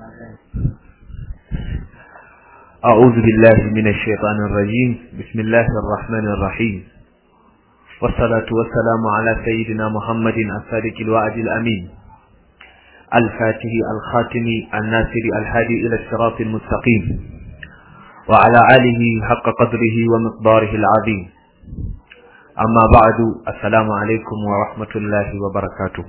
أعوذ بالله من الشيطان الرجيم بسم الله الرحمن الرحيم والصلاة والسلام على سيدنا محمد الصادق الوعد الأمين الفاتح الخاتم الناصر الهادي إلى الصراط المستقيم وعلى آله حق قدره ومقداره العظيم أما بعد السلام عليكم ورحمة الله وبركاته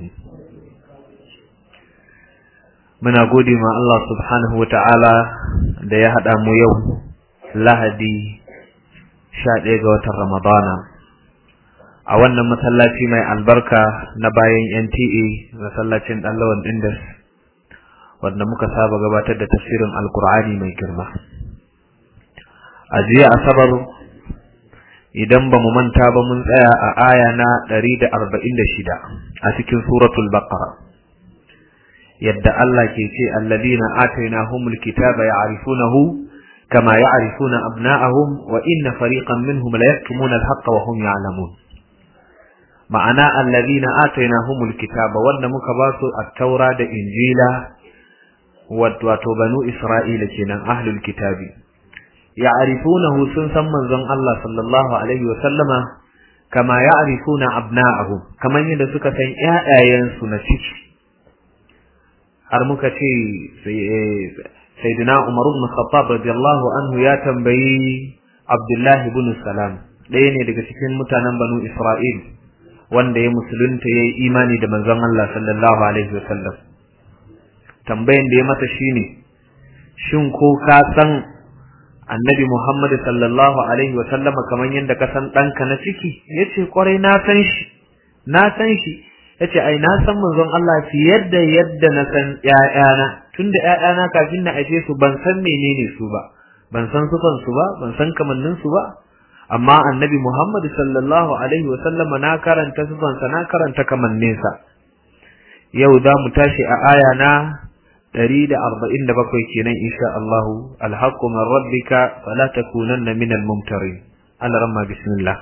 muna gode ma Allah subhanahu wa ta'ala da ya haɗa mu yau lahadi sha ɗaya ga watan Ramadana a wannan masallaci mai albarka na bayan NTA masallacin ɗallawan Indas wanda muka saba gabatar da tafsirin Alkur'ani mai girma. A jiya Asabar idan ba mu manta ba mun tsaya a aya na ɗari da arba'in da shida a cikin suratul Baqara. yadda Allah ke ce alladina atainahumul kitaba ya'rifunahu kama ya'rifuna abna'ahum wa inna fariqan minhum la yaktumuna al-haqqa wa hum ya'lamun ma'ana alladina atainahumul kitaba wanda muka ba su at-taura da injila wato banu isra'ila kenan ahlul kitabi ya'rifunahu sun san manzon Allah sallallahu alaihi wa sallama kama ya'rifuna abna'ahum kaman yadda suka san ƴaƴayensu na ciki har muka ce sayyidina Umar ibn Khattab radiyallahu anhu ya tambayi Abdullah ibn Salam ɗaya ne daga cikin mutanen Banu Isra'il wanda ya musulunta yayi imani da manzon Allah sallallahu alaihi wasallam tambayan da ya mata shine shin ko ka san Annabi Muhammad sallallahu alaihi wasallama kamar yadda ka san ɗanka na ciki yace kwarai na san shi na san shi yace ai na san manzon Allah fiye da yadda na san ƴaƴana tunda ƴaƴana kafin na aje su ban san menene su ba ban san sufan su ba ban san kamannin su ba amma annabi Muhammad sallallahu alaihi wa sallam na karanta sufan sa na karanta kamannin sa yau za mu tashi a aya na 147 kenan insha Allah alhaqqu min rabbika fala takunanna minal mumtarin Allah ramma bismillah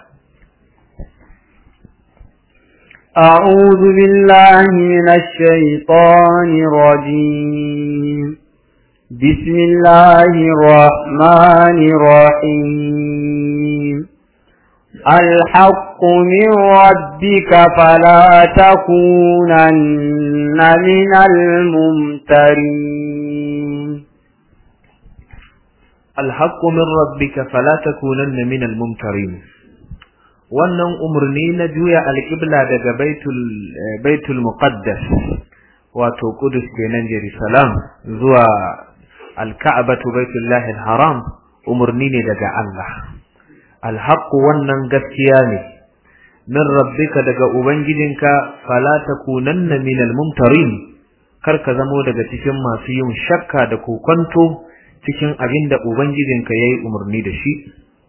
أعوذ بالله من الشيطان الرجيم بسم الله الرحمن الرحيم الحق من ربك فلا تكونن من الممترين الحق من ربك فلا تكونن من الممترين wannan umarni na juya alƙibla daga baitul baitul muqaddas wato Qudus kenan Jerusalem zuwa alka'batu baitullahi haram umarni ne daga Allah alhaq wannan gaskiya ne min rabbika daga ubangijinka fala takunanna minal mumtarin kar ka zamo daga cikin masu yin shakka da kokonto cikin abin da ubangijinka yayi umarni da shi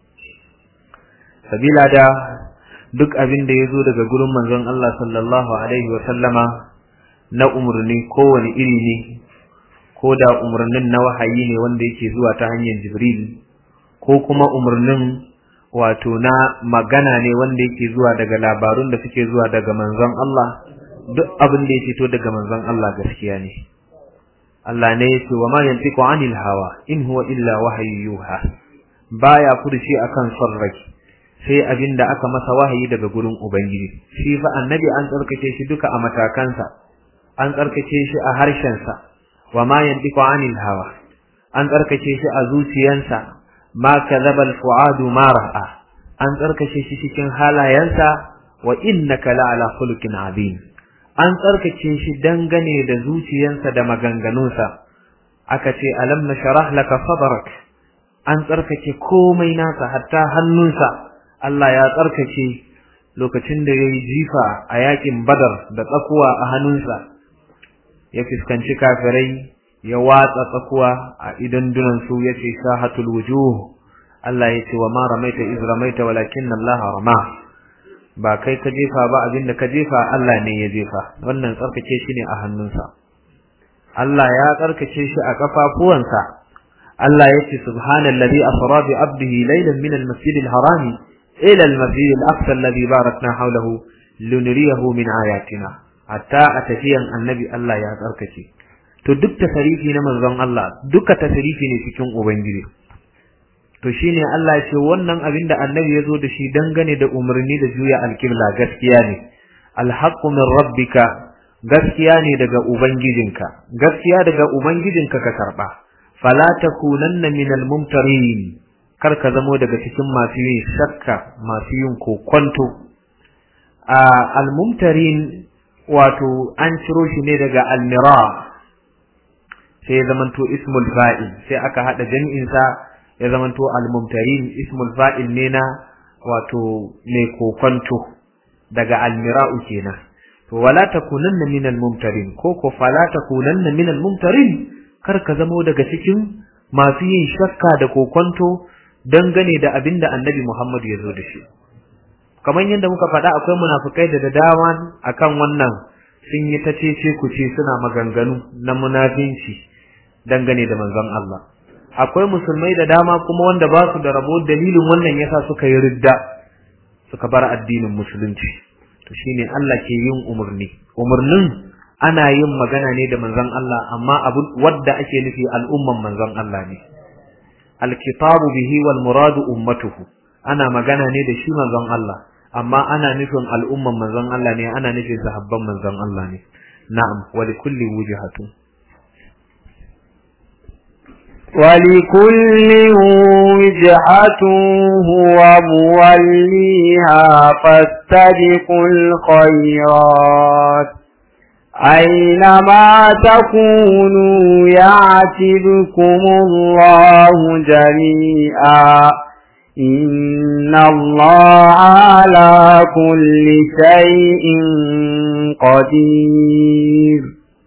sabila da duk abin da ya zo daga gurin manzon Allah sallallahu alaihi wa sallama na umarni kowane iri ne ko da umarnin na wahayi ne wanda yake zuwa ta hanyar Jibril ko kuma umarnin wato na magana ne wanda yake zuwa daga labarun da suke zuwa daga manzon Allah duk abin da ya fito daga manzon Allah gaskiya ne Allah ne ya ce wa ma yantiqu anil hawa in huwa illa wahyu yuha baya furshi akan son rai sai abin da aka masa wahayi daga gurin Ubangiji, shi fa annabi an tsarkake shi duka a matakansa, an tsarkake shi a harshensa, wa ma yantiqu anil hawa, an tsarkake shi a zuciyansa, ma kadhaba al-fuadu ma ra'a, an tsarkake shi cikin halayensa wa innaka la'ala khuluqin azim. An tsarkake shi dangane da zuciyansa da maganganunsa, aka ce alam nashrah laka sadrak, an tsarkake komai nasa hatta hannunsa. Allah ya tsarkake lokacin da ya yi jifa a yakin badar da tsakuwa a hannunsa ya fuskanci kafirai ya watsa tsakuwa a idan dunansu ya ce shahatul wujuh Allah ya ce wa ma ramaita iz ramaita walakin Allah rama ba kai ka jefa ba abinda ka jefa Allah ne ya jefa wannan tsarkake shi ne a hannunsa Allah ya tsarkake shi a kafafuwansa Allah ya ce subhanallazi asra bi abdihi laylan min al-masjid al-harami ila al-masjid al-aqsa alladhi barakna hawlahu linuriyahu min ayatina hatta a tafiyan annabi Allah ya tsarkake to duk tasarifi na manzon Allah duka tasarifi ne cikin ubangiji to shine Allah ce wannan abin da annabi ya zo da shi dangane da umarni da juya alkibla gaskiya ne alhaqqu min rabbika gaskiya ne daga ubangijinka gaskiya daga ubangijinka ka karba fala takunanna minal mumtarin kar ka zamo daga cikin masu yin shakka masu yin kokonto a al-mumtarin wato an ciro shi ne daga al-mira sai ya zamanto ismul fa'il sai aka hada jami'in sa ya zamanto al-mumtarin ismul fa'il ne na wato mai kokonto daga al-mira'u kenan to wala takunanna minal mumtarin ko ko fala takunanna minal mumtarin kar ka zamo daga cikin masu yin shakka da kokonto dangane da abin da annabi Muhammad ya zo da shi kamar yadda muka faɗa akwai munafukai da dama akan wannan sun yi ta cece ku ce suna maganganu na munafinci dangane da manzon Allah akwai musulmai da dama kuma wanda ba su da rabo dalilin wannan yasa suka yi ridda suka bar addinin musulunci to shine Allah ke yin umarni umarnin ana yin magana ne da manzon Allah amma abu wadda ake nufi al'umman manzon Allah ne alkitabu bihi wal muradu ummatuhu ana magana ne da shi manzon Allah amma ana nufin al'umman manzon Allah ne ana nufin sahabban manzon Allah ne na'am wa likulli wujhatun ولكل وجهة هو موليها فاستبقوا الخيرات أينما تكونوا يعت بكم الله جميعا إن الله على كل شيء قدير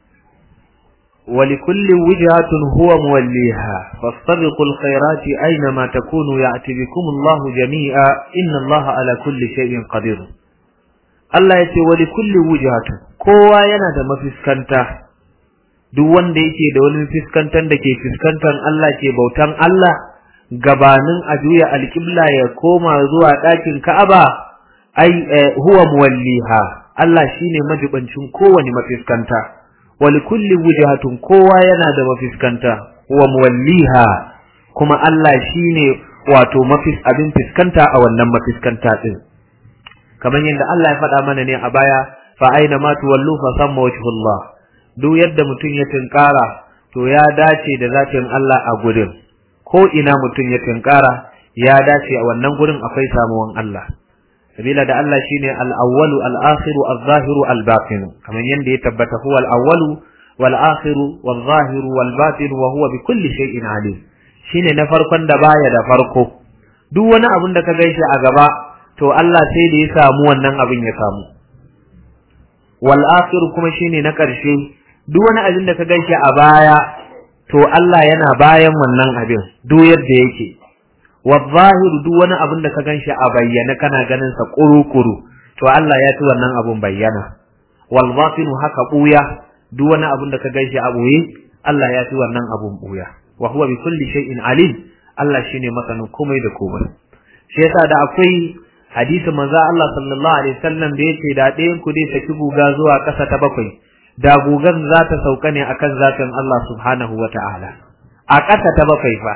ولكل وجهة هو موليها فاستبقوا الخيرات أينما تكونوا يأت بكم الله جميعا إن الله على كل شيء قدير Allah ya ce wali kulli wujhatu kowa yana da mafiskanta duk wanda yake da wani fiskantan da ke fiskantar Allah ke bautan Allah gabanin a juya alƙibla ya koma zuwa ɗakin Ka'aba ai huwa muwalliha Allah shine majibancin kowane mafiskanta wali kulli wujhatun kowa yana da mafiskanta huwa muwalliha kuma Allah shine wato mafis abin fiskanta a wannan mafiskanta din kamar yadda Allah ya faɗa mana ne a baya fa aina ma tuwallu fa samma wajhullah duk yadda mutum ya tinkara to ya dace da zatin Allah a gurin ko ina mutum ya tinkara ya dace a wannan gurin akwai samuwan Allah sabila da Allah shine al-awwalu al-akhiru al-zahiru al-batin kamar yadda ya tabbata huwa al-awwalu wal-akhiru wal-zahiru wal-batin wa huwa bi kulli shay'in alim shine na farkon da baya da farko duk wani abun da ka gaishe a gaba to Allah sai da ya samu wannan abin ya samu wal akhir kuma shine na ƙarshe duk wani abin da ka ganshi a baya to Allah yana bayan wannan abin duk yadda yake wal zahir duk wani abin da ka ganshi a bayyana kana ganin sa kuru-kuru to Allah ya ci wannan abin bayyana wal batin haka buya duk wani abin da ka ganshi a buye Allah ya ci wannan abin buya wa huwa bi kulli shay'in alim Allah shine masanin komai da komai shi yasa da akwai hadisin manzo Allah sallallahu alaihi wasallam da yace da ɗayan ku dai saki guga zuwa ƙasa ta bakwai da gugan za ta sauka ne akan zatin Allah subhanahu wata'ala a ƙasa ta bakwai fa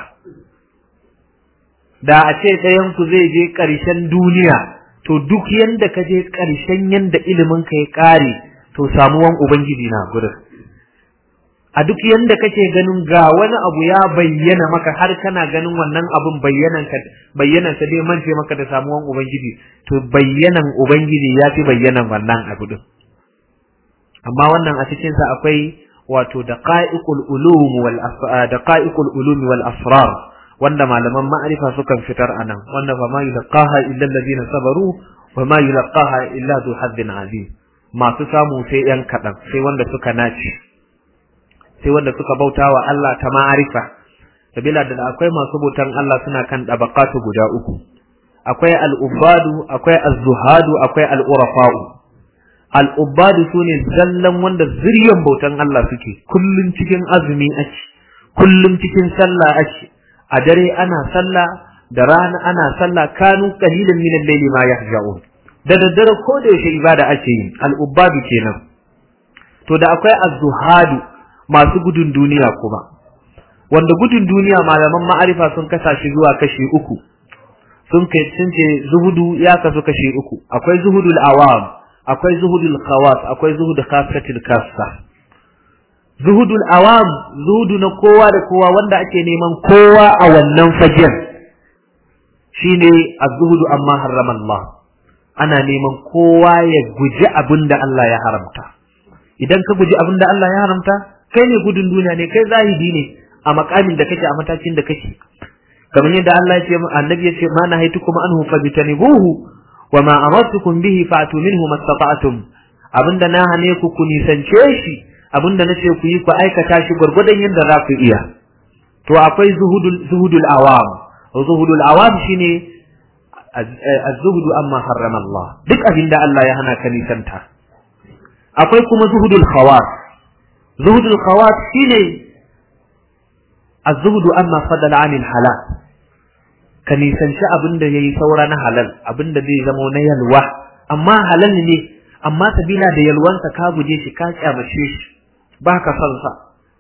da a ce ɗayan ku zai je ƙarshen duniya to duk yanda ka je ƙarshen yanda ilimin ka ya ƙare to samuwan ubangiji na gurin a duk yanda kake ganin ga wani abu ya bayyana maka har kana ganin wannan abun bayyanan ka bayyanan sa dai mance maka da samuwan ubangiji to bayyanan ubangiji ya fi bayyanan wannan abu din amma wannan a cikin sa akwai wato daqa'iqul ulum wal daqa'iqul ulum wal asrar wanda malaman ma'arifa sukan fitar anan wanda fa ma yulqaha illa alladhina sabaru wa ma yulqaha illa dhu haddin azim masu samu sai yan kadan sai wanda suka naci sai wanda suka bauta wa Allah ta ma'arifa sabila da akwai masu bautan Allah suna kan dabaqatu guda uku akwai al-ubadu akwai az-zuhadu akwai al-urafa'u al-ubadu sune zallan wanda zuriyan bautan Allah suke kullun cikin azumi ake kullun cikin sallah ake a dare ana sallah da rana ana sallah kanu qalilan min al-layli ma yahja'un da daddare ko da yaushe ibada ake yi al-ubadu kenan to da akwai az-zuhadu masu gudun duniya kuma wanda gudun duniya malaman ma'arifa sun kasa shi zuwa kashi uku sun kai sun ce zuhudu ya kasu kashi uku akwai zuhudul awam akwai zuhudul khawas akwai zuhudul khasatil kassa zuhudul awam zuhudu na kowa da kowa wanda ake neman kowa a wannan fagen shine az-zuhudu amma harrama Allah ana neman kowa ya guji abinda Allah ya haramta idan ka guji abinda Allah ya haramta kai ne gudun duniya ne kai zahidi ne a makamin da kake a matakin da kake kamar yadda Allah ya ce annabi ya ce ma nahaitukum anhu fajtanibuhu wa ma amartukum bihi fa'tu minhu mastata'tum abinda na hane ku ku nisance shi abinda nace ku yi ku aikata shi gurgurdan yadda za ku iya to akwai zuhudul zuhudul awam zuhudul awam shine az-zuhdu amma harrama Allah duk abinda Allah ya hana ka nisanta akwai kuma zuhudul khawas zuhudul khawas shine az-zuhdu amma fadala 'anil halal ka nisanci abin da yayi saura na halal abin da zai zama na yalwa amma halal ne amma sabila da yalwansa ka guje shi ka kyamace shi ba ka son sa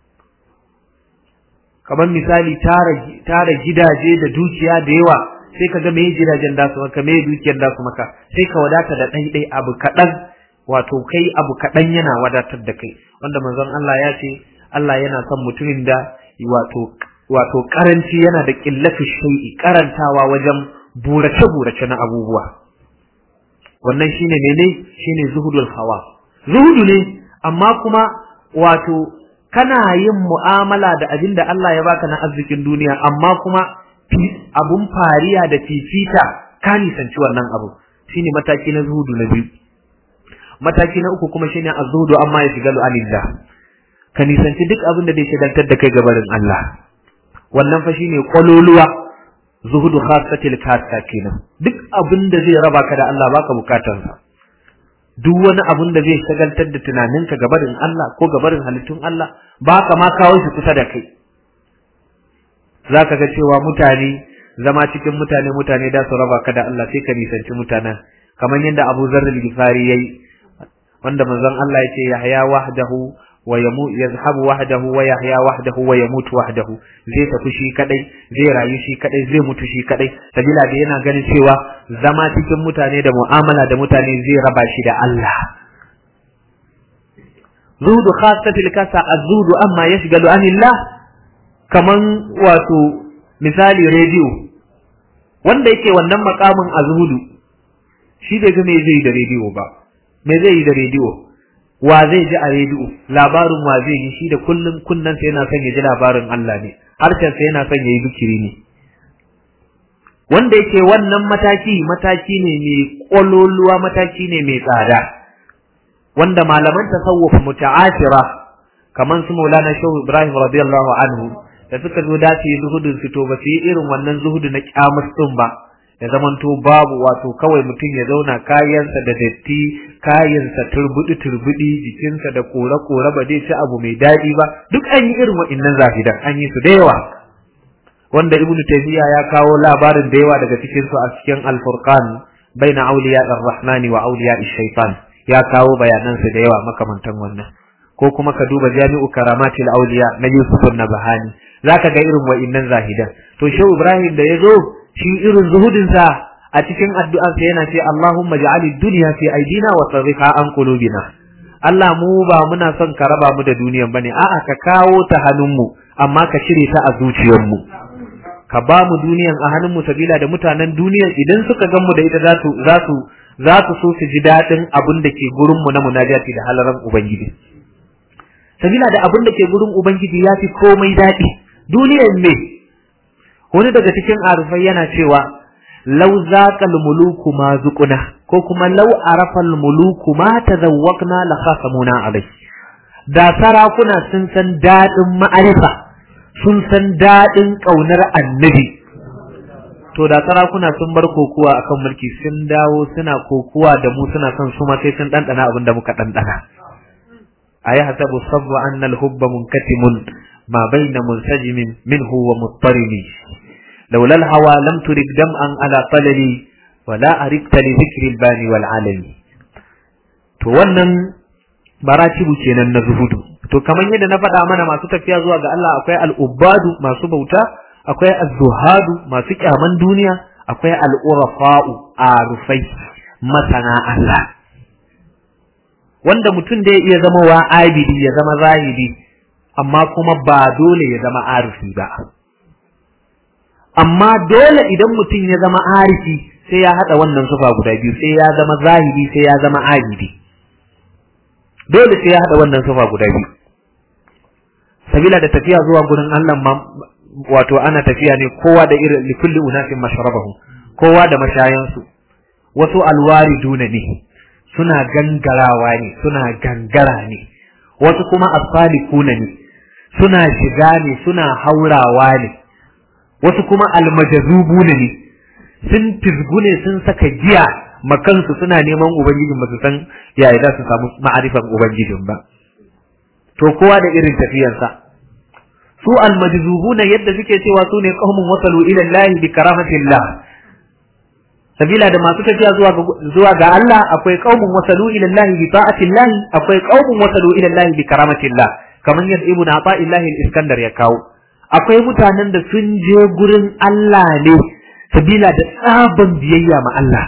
kamar misali tara tara gidaje da dukiya da yawa sai ka ga me gidajen da su maka me dukiyar da su maka sai ka wadata da ɗai ɗai abu kaɗan wato kai abu kaɗan yana wadatar da kai wanda manzon Allah ya ce Allah yana son mutumin da wato wato karanci yana da ƙillafi shai'i karantawa wajen burace-burace na abubuwa wannan shine mene shine zuhudul hawa zuhudu ne amma kuma wato kana yin mu'amala da abin da Allah ya baka na arzikin duniya amma kuma abun fariya da fifita ka nisanci wannan abu shine mataki na zuhudu na biyu mataki na uku kuma shine azhudu amma ya shiga alillah ka nisanci duk abin da zai shagaltar da kai gabarin Allah wannan fa shine kololuwa zuhudu khassatil kassa kenan duk abin da zai raba ka da Allah baka bukatar sa duk wani abin da zai shagaltar da tunaninka gabarin Allah ko gabarin halittun Allah baka ma kawo shi kusa da kai zaka ga cewa mutane zama cikin mutane mutane da su raba ka da Allah sai ka nisanci mutanen kamar yadda Abu Zarr al-Ghifari yayi wanda manzon Allah ya ce Yahya wahdahu wa yamu yazhabu wahdahu wa yahya wahdahu wa yamutu wahdahu zai tafi shi kadai zai rayu shi kadai zai mutu shi kadai sabila da yana ganin cewa zama cikin mutane da mu'amala da mutane zai raba shi da Allah zuhudu khassatil kasa azudu amma yashgalu anillah kaman wato misali rediyo wanda yake wannan makamin azhudu shi bai ga me zai da rediyo ba me zai yi da rediyo wa zai ji a rediyo labarin wa zai yi shi da kullum kunnan sa yana son ya ji labarin Allah ne harshen sa yana son ya yi zikiri ne wanda yake wannan mataki mataki ne mai kololuwa mataki ne mai tsada wanda malaman tasawuf muta'asira kaman su Maulana Shehu Ibrahim radiyallahu anhu da suka zo dace zuhudin su to ba su yi irin wannan zuhudu na kyamus din ba ya zamanto babu wato kawai mutum ya zauna kayansa da datti kayansa turbudi turbudi jikinsa da kore kore ba zai ci abu mai daɗi ba duk an yi irin wa'innan zahidan an yi su da yawa wanda ibn taymiya ya kawo labarin da yawa daga cikin su a cikin al-furqan baina awliya ar-rahmani wa awliya ash-shaytan ya kawo bayanan su da yawa makamantan wannan ko kuma ka duba jami'u karamatil awliya na yusuf an-nabahani zaka ga irin wa'innan zahidan to shehu ibrahim da yazo shi irin zuhudinsa a cikin addu'arsa yana ce Allahumma ja'ali dunya fi aidina wa sarrifa an qulubina Allah mu ba muna son ka raba mu da duniyan bane a'a ka kawo ta hannunmu amma ka cire ta a zuciyarmu ka ba mu duniyan a hannunmu sabila da mutanen duniyan idan suka gan mu da ita za su za su za su so su ji dadin abin da ke gurin mu na munajati da halaran ubangiji sabila da abin da ke gurin ubangiji ya fi komai daɗi duniyan me wani daga cikin arufai yana cewa lau zaqal muluku ma zuquna ko kuma lau arafal muluku ma tazawwaqna la khasamuna alai da sarakuna sun san dadin ma'arifa sun san dadin kaunar annabi to da sarakuna sun bar kokuwa akan mulki sun dawo suna kokuwa da mu suna son su ma sai sun dandana abin da muka dandana ayi hasabu sabwa anna al-hubba munkatimun ma bayna munsajimin minhu wa muttarimi لولا الهوى لم ترد دمعا على طللي ولا أردت لذكر الباني والعالمي to wannan baratibu kenan na zuhudu to kamar yadda na faɗa mana masu tafiya zuwa ga Allah akwai al'ubbadu masu bauta akwai az-zuhadu masu kyaman duniya akwai al'urafa'u arufai masana Allah wanda mutum da ya iya zama wa abidi ya zama zahidi amma kuma ba dole ya zama arifi ba amma dole idan mutum ya zama arifi sai ya haɗa wannan sufa guda biyu sai ya zama zahidi sai ya zama abidi dole sai ya haɗa wannan sufa guda biyu sabila da tafiya zuwa gurin Allah ma wato ana tafiya ne kowa da irin likulli unasin mashrabahu kowa da mashayansu wasu alwariduna ne suna gangarawa ne suna gangara ne wasu kuma asfalikuna ne suna shiga ne suna haurawa ne wasu kuma almajazubuna ne sun fizgu ne sun saka giya makansu suna neman ubangijin ba su san yaya za su samu ma'arifan ubangijin ba to kowa da irin tafiyarsa su almajzubuna yadda suke cewa su ne qaumun wasalu ila Allah bi karamatillah sabila da masu tafiya zuwa ga zuwa ga Allah akwai qaumun wasalu ila Allah bi ta'atillah akwai qaumun wasalu ila Allah bi karamatillah kamar yadda ibnu Ata'illah al-Iskandar ya kawo akwai mutanen da sun je gurin Allah ne sabila da tsaban biyayya ma Allah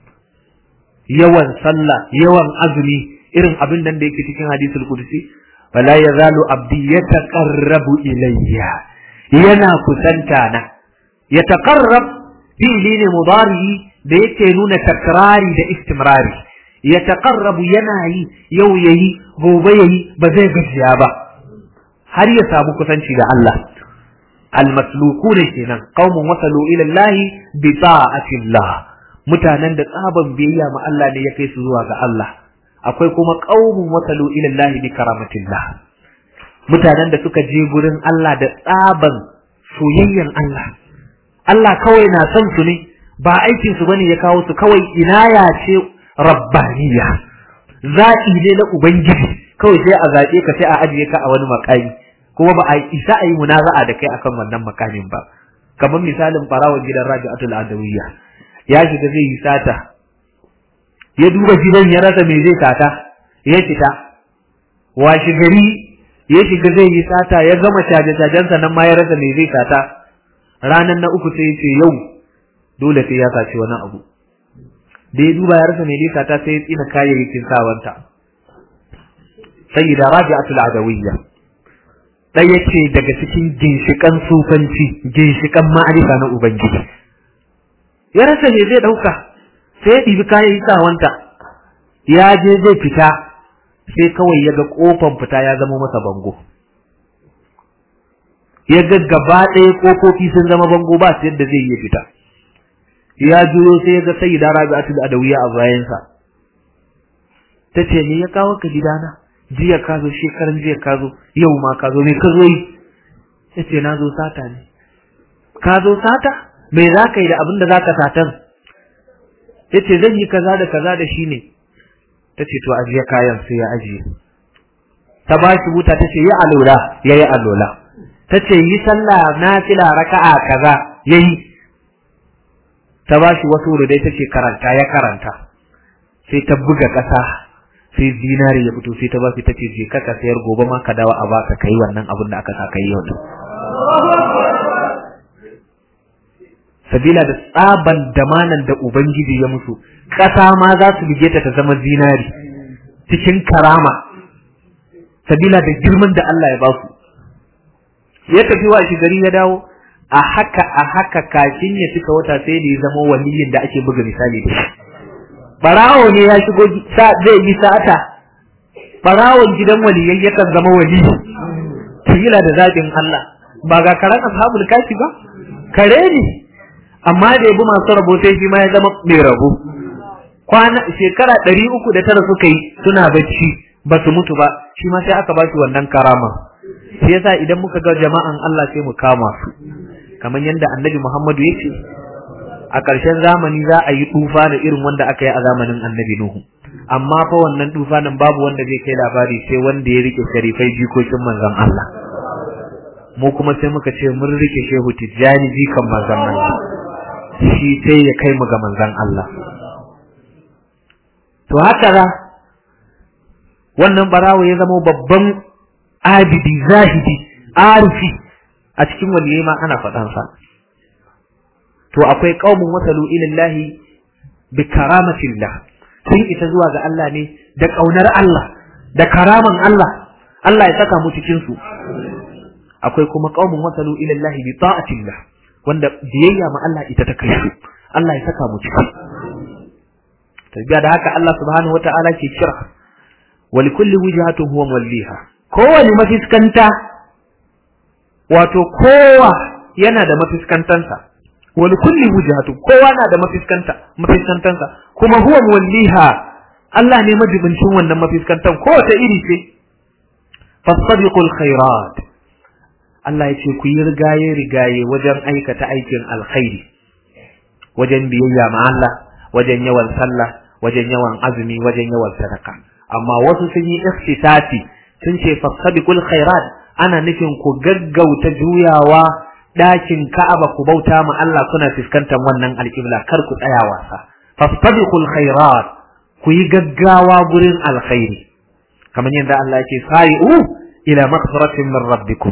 yawan sallah yawan azumi irin abin nan da yake cikin hadisul qudsi wala yazalu abdi yataqarrabu ilayya yana kusanta na yataqarrab fi'li ne mudari da yake nuna takrari da istimrari yataqarrabu yana yi yau yayi gobe yayi ba zai gajiya ba har ya samu kusanci da Allah almaslukuna kenan qaumun wasalu ila Allah bi ta'atillah mutanen da tsaban biyayya ma Allah ne ya kai su zuwa ga Allah akwai kuma qaumun wasalu ila Allah bi karamatillah mutanen da suka je gurin Allah da tsaban soyayyan Allah Allah kawai na son su ne ba aikin su bane ya kawo su kawai inaya ce rabbaniya zaɓi ne na ubangiji kawai sai a zaɓe ka sai a ajiye ka a wani makami kuma ba a isa a yi munaza'a da kai akan wannan makamin ba kamar misalin barawon gidan rabi'atul adawiyya ya shiga zai yi sata ya duba gidan ya rasa me zai sata ya fita washi gari ya shiga zai yi sata ya gama caje-cajensa nan ma ya rasa me zai sata ranan na uku sai ya ce yau dole sai ya saci wani abu da ya duba ya rasa me zai sata sai ya tsina kayayyakin sawanta sayyida rabi'atul adawiyya ɗaya ce daga cikin ginshiƙan sufanci ginshiƙan ma'arifa na ubangiji ya rasa me zai ɗauka sai ya ɗibi kayan yi sawanta ya je zai fita sai kawai ya ga ƙofan fita ya zama masa bango ya ga gaba ɗaya ƙofofi sun zama bango ba su yadda zai iya fita ya juyo sai ya ga sai da rabi'atu da adawiya a bayansa ta ce me ya kawo ka gidana jiya ka zo shekaran jiya ka zo yau ma ka zo me ka zo yi ya ce na zo sata ne ka zo sata me za ka yi da abin da za ka satan ya ce zan yi kaza da kaza da shi ne ta ce to ajiye kayan sai ya ajiye ta ba shi wuta ta ce yi alola ya yi alola ta ce yi sallah na fila raka'a kaza ya yi ta ba shi wasu rudai ta ce karanta ya karanta sai ta buga ƙasa sai zinari ya fito sai ta ba shi ta ce je ka sayar gobe ma ka dawo a baka kai wannan abin da aka sa kai yau sabila da tsaban damanan da ubangiji ya musu ƙasa ma za su bige ta ta zama zinari cikin karama sabila da girman da Allah ya ba su ya tafi wa shi gari ya dawo a haka a haka kafin ya cika wata sai da ya zama waliyin da ake buga misali da shi barawo ne ya shigo zai yi sata barawon gidan waliyai yakan zama wali kila da zaɓin Allah ba ga karen ashabul kafi ba kare ne amma da yabi masu rabo sai shi ma ya zama mai rabo kwana shekara ɗari uku da tara suka yi suna bacci ba su mutu ba shi ma sai aka ba shi wannan karama shi yasa idan muka ga jama'an Allah sai mu kama su kamar yadda annabi Muhammadu ya ce a ƙarshen zamani za a yi tufa da irin wanda aka yi a zamanin annabi Nuhu amma fa wannan tufanin babu wanda zai kai labari sai wanda ya rike sharifai jikokin manzon Allah mu kuma sai muka ce mun rike shehu tijjani jikan manzon Allah shi sai ya kai mu ga manzon Allah to haka za wannan barawo ya zama babban abidi zahidi arifi a cikin waliyai ma ana faɗan sa to akwai qaumun wasalu ila Allah bi karamatillah sun ita zuwa ga Allah ne da kaunar Allah da karaman Allah Allah ya saka mu cikin su akwai kuma qaumun wasalu ila Allah bi ta'atillah wanda biyayya ma Allah ita ta kai su Allah ya saka mu ciki tabiya da haka Allah subhanahu wata'ala ke kira wa likulli wijhatin huwa walliha kowani mafiskanta wato kowa yana da mafiskantansa wa likulli wijhatin kowa na da mafiskanta mafiskantansa kuma huwa walliha Allah ne majibincin wannan mafiskantan kowace iri ce fastabiqul khairat Allah ya ce ku yi rigaye rigaye wajen aikata aikin alkhairi wajen biyayya ma Allah wajen yawan sallah wajen yawan azumi wajen yawan sadaka amma wasu sun yi ikhtisasi sun ce fasabiqul khairat ana nufin ku gaggauta juyawa dakin Ka'aba ku bauta ma Allah kuna fuskantar wannan alƙibla kar ku tsaya wasa fasabiqul khairat ku yi gaggawa gurin alkhairi kamar yadda Allah yake sa'i'u ila maghfiratin min rabbikum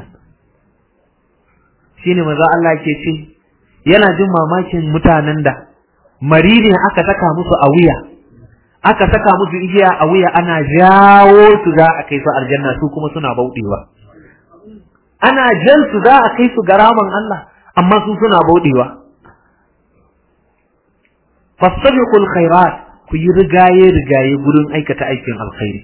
shine maza Allah yake ce yana jin mamakin mutanen da mari ne aka saka musu a wuya aka saka musu igiya a wuya ana jawo su za a kai su aljanna su kuma suna bauɗewa ana jan su za a kai su garaman Allah amma su suna bauɗewa fastabiqul khairat ku yi rigaye rigaye gurin aikata aikin alkhairi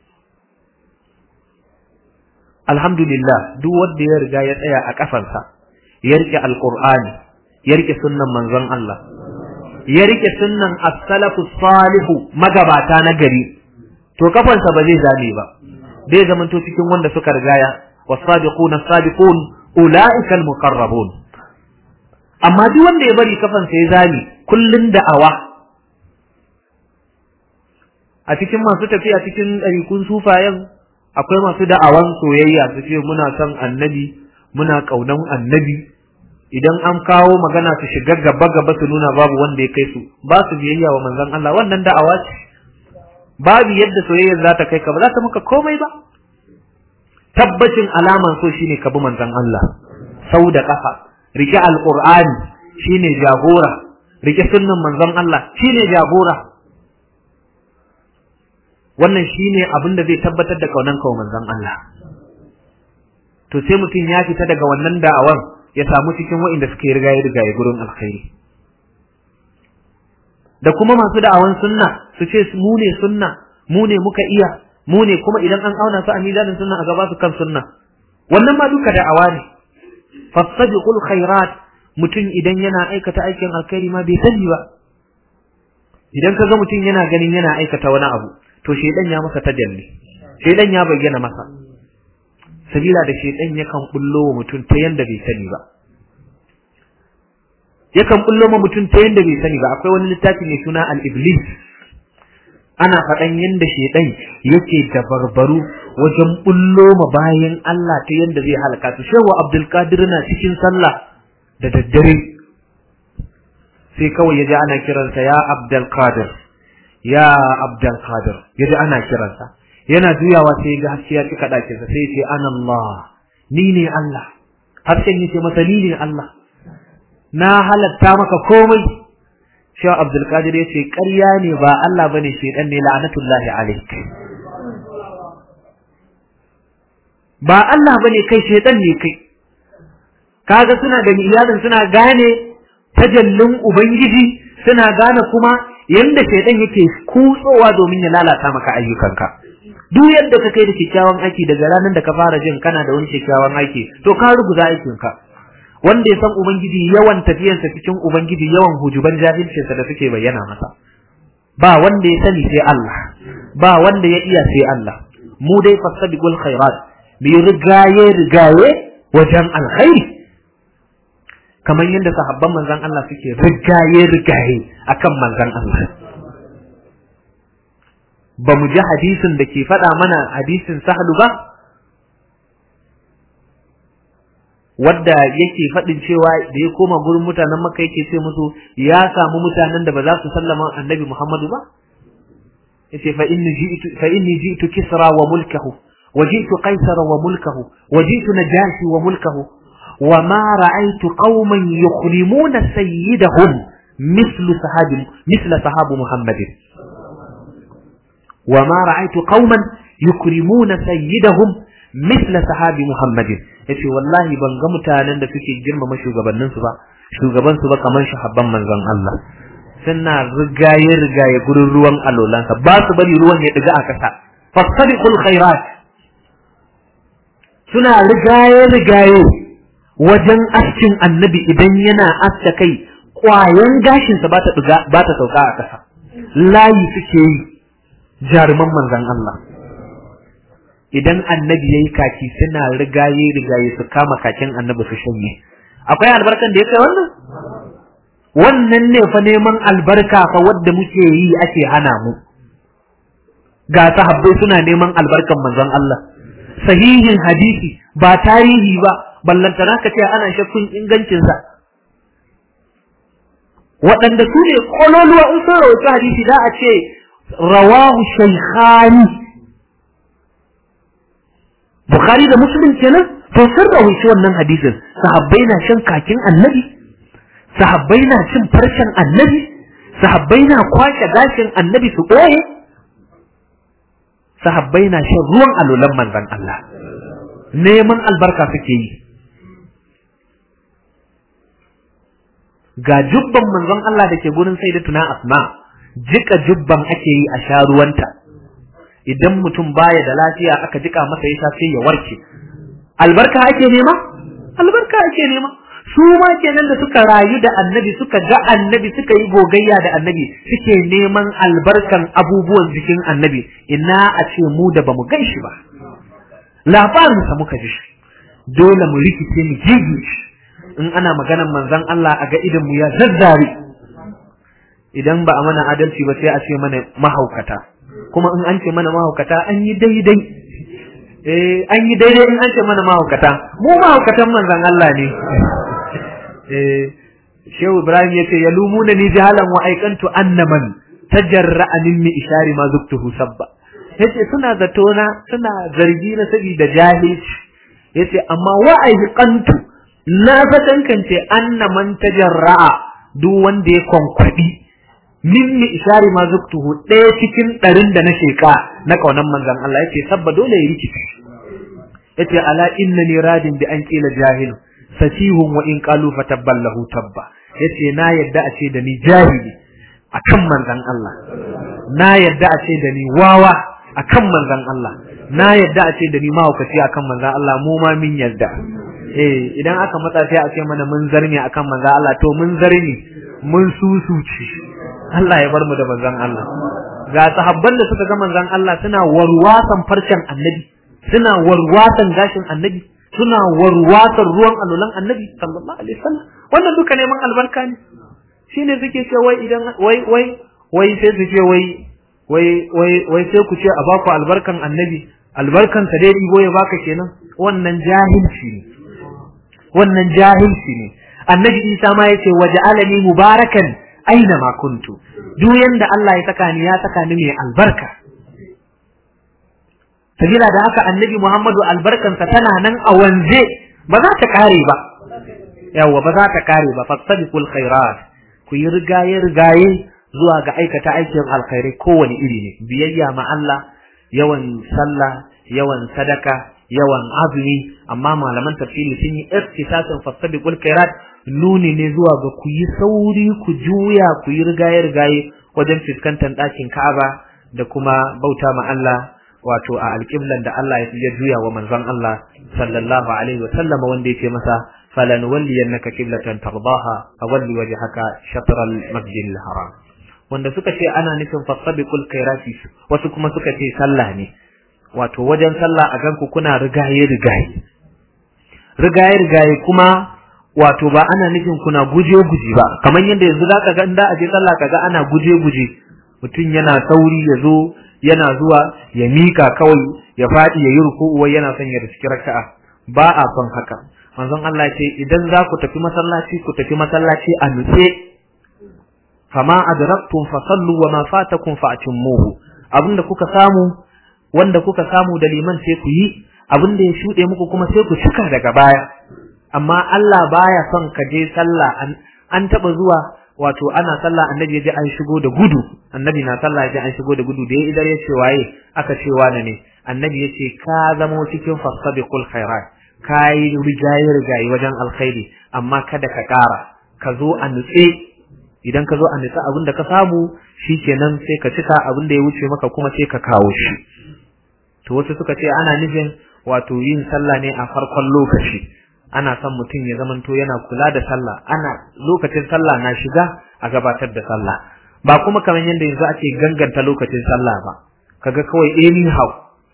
alhamdulillah duk wanda ya riga ya tsaya a kafansa ya rike alqur'ani ya rike sunnan manzon Allah ya rike sunnan as-salafu salihu magabata na gari to kafansa ba zai zame ba zai zamanto cikin wanda suka rigaya was-sabiquna as-sabiqun ulaika al-muqarrabun amma duk wanda ya bari kafansa ya zame kullun da'awa a cikin masu tafiya cikin ɗarikun sufayen akwai masu da'awan soyayya su ce muna son annabi muna ƙaunan annabi idan an kawo magana su shiga gaba gaba su nuna babu wanda ya kai su ba su biyayya wa manzon Allah wannan da'awa ce babu yadda soyayyar za ta kai ka ba za ta maka komai ba tabbacin alaman so shine ka bi manzon Allah sau da kafa rike alqur'ani shine jagora rike sunnan manzon Allah shine jagora wannan shine abin da zai tabbatar da kaunan kawo manzon Allah to sai mutum ya fita daga wannan da'awan ya samu cikin wa'inda suke riga ya riga ya gurin alkhairi da kuma masu da'awan sunna su ce mu ne sunna mu ne muka iya mu ne kuma idan an auna su a mizanin sunna a gaba su kan sunna wannan ma duka da'awa ne fastabiqul khairat mutum idan yana aikata aikin alkhairi ma bai sani ba idan ka ga mutum yana ganin yana aikata wani abu to shedan ya masa tajalli shedan ya bayyana masa sabila da shedan yakan bullo wa mutum ta yanda bai sani ba yakan bullo ma mutum ta yanda bai sani ba akwai wani littafi mai suna al-iblis ana faɗan yanda shedan yake da barbaru wajen bullo ma bayan Allah ta yanda zai halaka su shehu Abdul Qadir na cikin sallah da daddare sai kawai yaji ana kiransa ya Abdul Qadir ya Abdul Qadir yaji ana kiransa yana juyawa sai ga haske ya cika dakinsa sai ya ce ana Allah ni ne Allah hasken yace masa ni ne Allah na halatta maka komai Shehu Abdul Qadir ya ce ƙarya ne ba Allah bane shedan ne la'anatullahi alaik ba Allah bane kai shedan ne kai kaga suna gani iyalin suna gane tajallin ubangiji suna gane kuma yanda shedan yake kutsowa domin ya lalata maka ayyukanka duk yadda ka kai da kyakkyawan aiki daga ranar da ka fara jin kana da wani kyakkyawan aiki to ka ruguza aikinka wanda ya san ubangiji yawan tafiyarsa cikin ubangiji yawan hujuban jahilcinsa da suke bayyana masa ba wanda ya sani sai Allah ba wanda ya iya sai Allah mu dai fasabiqul khairat bi rigaye rigaye wajen alkhairi kamar yadda sahabban manzon Allah suke rigaye rigaye akan manzon Allah ba mu ji hadisin da ke faɗa mana hadisin sahlu ba wadda yake faɗin cewa da ya koma gurin mutanen makka yake ce musu ya samu mutanen da ba za su sallama annabi muhammadu ba yace fa inni ji'tu fa inni ji'tu kisra wa mulkahu wajitu qaisara wa mulkahu wajitu najashi wa mulkahu wa ma ra'aytu qauman yukhrimuna sayyidahum mislu sahabi misla sahabu muhammadin wa ma ra'aytu qauman yukrimuna sayyidahum misla sahabi muhammadin yace wallahi ban ga mutanen da suke girmama shugabannin su ba shugaban su ba kamar shahabban manzon Allah suna rigaye rigaye gurin ruwan alolansa ba su bari ruwan ya diga a kasa fastabiqul khairat suna rigaye rigaye wajen askin annabi idan yana aska kai kwayan gashinsa ba ta diga ba ta sauka a kasa layi suke yi jaruman manzon Allah idan annabi yayi kaki suna rigaye rigaye su kama kakin annabi su shanye akwai albarkan da ya kai wannan wannan ne fa neman albarka fa wadda muke yi ake hana mu ga sahabbai suna neman albarkan manzon Allah sahihin hadisi ba tarihi ba ballantana ka ce ana shakkun ingancin sa waɗanda su ne kololuwa in sun rawaita hadisi za a ce rawahu shaykhani Bukhari da Muslim kenan to sun rawaita wannan hadisin sahabbai na shan kakin annabi sahabbai na cin farcen annabi sahabbai na kwashe gashin annabi su ɓoye sahabbai na shan ruwan alolan manzon Allah neman albarka suke yi ga jubban manzon Allah da ke gurin sai da tuna asma jika jubban ake yi a sha ruwanta idan mutum baya da lafiya aka jika masa ya sha sai ya warke albarka ake nema albarka ake nema su ma kenan da suka rayu da annabi suka ga annabi suka yi gogayya da annabi suke neman albarkan abubuwan jikin annabi ina a ce mu da bamu gan shi ba labarin sa muka ji shi dole mu rikice mu jigi shi in ana maganan manzon Allah a ga idan mu ya zazzare idan ba a mana adalci ba sai a ce mana mahaukata kuma in an ce mana mahaukata an yi daidai eh an yi daidai in an ce mana mahaukata mu mahaukatan manzon Allah ne eh Shehu Ibrahim yace yalumuna ni jahalan wa aikantu annaman tajarra'a minni ishari ma zuktuhu sabba yace suna zato na suna zargi na saboda jahilci yace amma wa aikantu na fatankance annaman tajarra'a duk wanda ya konkwadi minni ishari ma zuktuhu ɗaya cikin ɗarin da na sheka na kaunan manzon Allah yace sabba dole ya rikice yace ala innani radin bi an kila jahilu safihun wa in qalu fatabban lahu tabba yace na yadda a ce da ni jahili akan manzon Allah na yadda a ce da ni wawa akan manzon Allah na yadda a ce da ni mahaukaci akan manzon Allah mu ma min yadda eh idan aka matsa sai a ce mana mun zarni akan manzon Allah to mun zarni mun susuci Allah ya bar mu da manzon Allah ga sahabban da suka ga manzon Allah suna warwasan farcen annabi suna warwasan gashin annabi suna warwasan ruwan alulan annabi sallallahu alaihi wasallam wannan duka neman albarka ne shine suke ce wai idan wai wai wai sai su ce wai wai wai wai sai ku ce a baku albarkan annabi albarkan sa dai ibo ya baka kenan wannan jahilci ne wannan jahilci ne annabi Isa ma yace waja'alani mubarakan aina ma kuntu duk yanda Allah ya saka ni ya saka ni mai albarka sabila da haka annabi Muhammadu albarkansa tana nan a wanze ba za ta kare ba yawa ba za ta kare ba fastabiqul khairat ku yi rigaye rigaye zuwa ga aikata aikin alkhairai kowane iri ne biyayya ma Allah yawan sallah yawan sadaka yawan azumi amma malaman tafsiri sun yi irtisasin fastabiqul khairat nuni ne zuwa ga ku yi sauri ku juya ku yi rigaye rigaye wajen fuskantar ɗakin Ka'aba da kuma bauta ma Allah wato a alƙiblan da Allah ya juya wa manzon Allah sallallahu alaihi wa sallama wanda yake masa falan walliyannaka qiblatan tardaha fawalli wajhaka shatr al-masjid al-haram wanda suka ce ana nufin fasabiqul khairati wasu kuma suka ce sallah ne wato wajen sallah a ganku kuna rigaye rigaye rigaye rigaye kuma wato ba ana nufin kuna guje guje ba kamar yadda yanzu zaka ga inda aje sallah kaga ana guje guje mutum yana sauri ya zo yana zuwa ya mika kawai ya faɗi ya yi ruku'u wai yana son ya riski raka'a ba a son haka manzon Allah ce idan za ku tafi masallaci ku tafi masallaci a nutse fama adraktum fasallu wa ma fatakum fa'timmuhu abinda kuka samu wanda kuka samu da liman sai ku yi abin da ya shuɗe muku kuma sai ku cika daga baya amma Allah baya son ka je sallah an, an taba zuwa wato ana sallah annabi ya ji an shigo da gudu annabi na sallah ya ji an shigo da gudu da ya idar ya ce waye aka ce wane ne annabi ya ce ka zamo cikin fasabiqul khairat kai rigaye rigaye wajen alkhairi amma kada ka ƙara ka zo a nutse idan ka zo a nutse abin da ka samu shikenan sai ka cika abin da ya wuce maka kuma sai ka kawo shi to wasu suka ce ana nufin wato yin sallah ne a farkon lokaci ana son mutum ya zamanto yana kula da sallah ana lokacin sallah na shiga a gabatar da sallah ba kuma kamar yadda yanzu ake ganganta lokacin sallah ba kaga kawai anyhow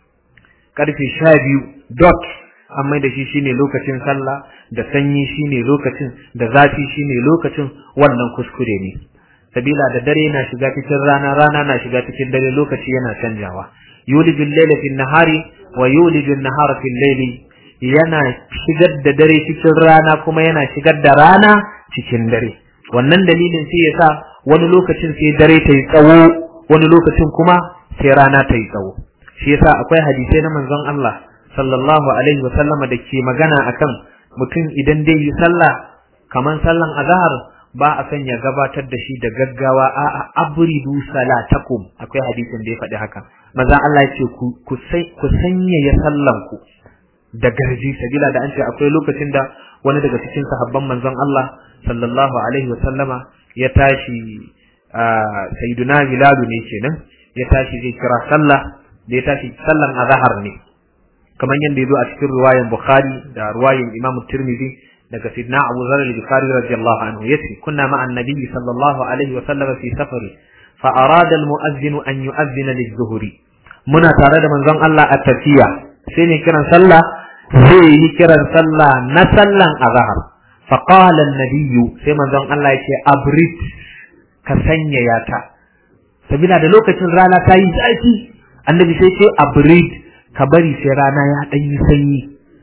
karfe sha biyu dot an mai da shi shine lokacin sallah da sanyi shine lokacin da zafi shine lokacin wannan kuskure ne sabila da dare na shiga cikin rana rana na shiga cikin dare lokaci yana canjawa yulijul layla fil nahari wa yulijul nahara fil layli yana shigar da dare cikin rana kuma yana shigar da rana cikin dare wannan dalilin sai yasa wani lokacin sai dare ta yi tsawo wani lokacin kuma sai rana ta yi tsawo shi yasa akwai hadisai na manzon Allah sallallahu alaihi wa sallama da ke magana akan mutum idan dai yi sallah kaman sallan azhar ba a san ya gabatar da shi da gaggawa a abridu salatakum akwai hadisin da ya faɗi haka manzon Allah ya ce ku ku sanya ya sallan ku da garji sabila da an ce akwai lokacin da wani daga cikin sahabban manzon Allah sallallahu alaihi wa sallama ya tashi sayyiduna Bilal ne kenan ya tashi zai kira sallah da ya tashi sallan azhar ne kamar yadda ya zo a cikin riwayan Bukhari da riwayan Imam Tirmidhi daga Sidna Abu Dharr al-Bukhari radiyallahu anhu yace kunna ma'an nabiy sallallahu alaihi wa sallam fi safari fa arada al-mu'adhdhin an yu'adhdhina liz-zuhri muna tare da manzon Allah a tafiya sai ne kiran sallah zai yi kiran sallah na sallan azhar fa qala an-nabiy sai manzon Allah yake abrit ka sanya yata sabila da lokacin rana ta yi zafi annabi sai ce abrit ka bari sai rana ya dan yi sanyi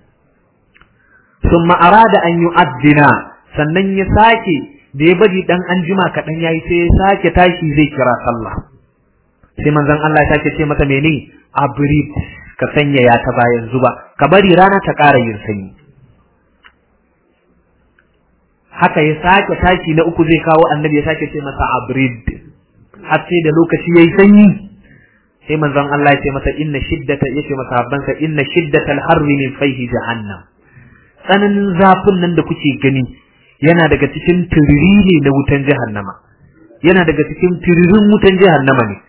thumma arada an yu'addina sannan ya sake da ya bari dan anjima kaɗan yayi sai ya sake tashi zai kira sallah sai manzon Allah ya sake ce masa mene abrit ka sanya ya ta bayan zuba ka bari rana ta ƙara yin sanyi haka ya sake tashi na uku zai kawo annabi ya sake ce masa abrid har sai da lokaci yayi sanyi sai manzon Allah ya ce masa inna shiddata yace masa habbansa inna shiddatal harri min fayhi jahannam tsananin zafin nan da kuke gani yana daga cikin turiri ne na wutan jahannama yana daga cikin turirin wutan jahannama ne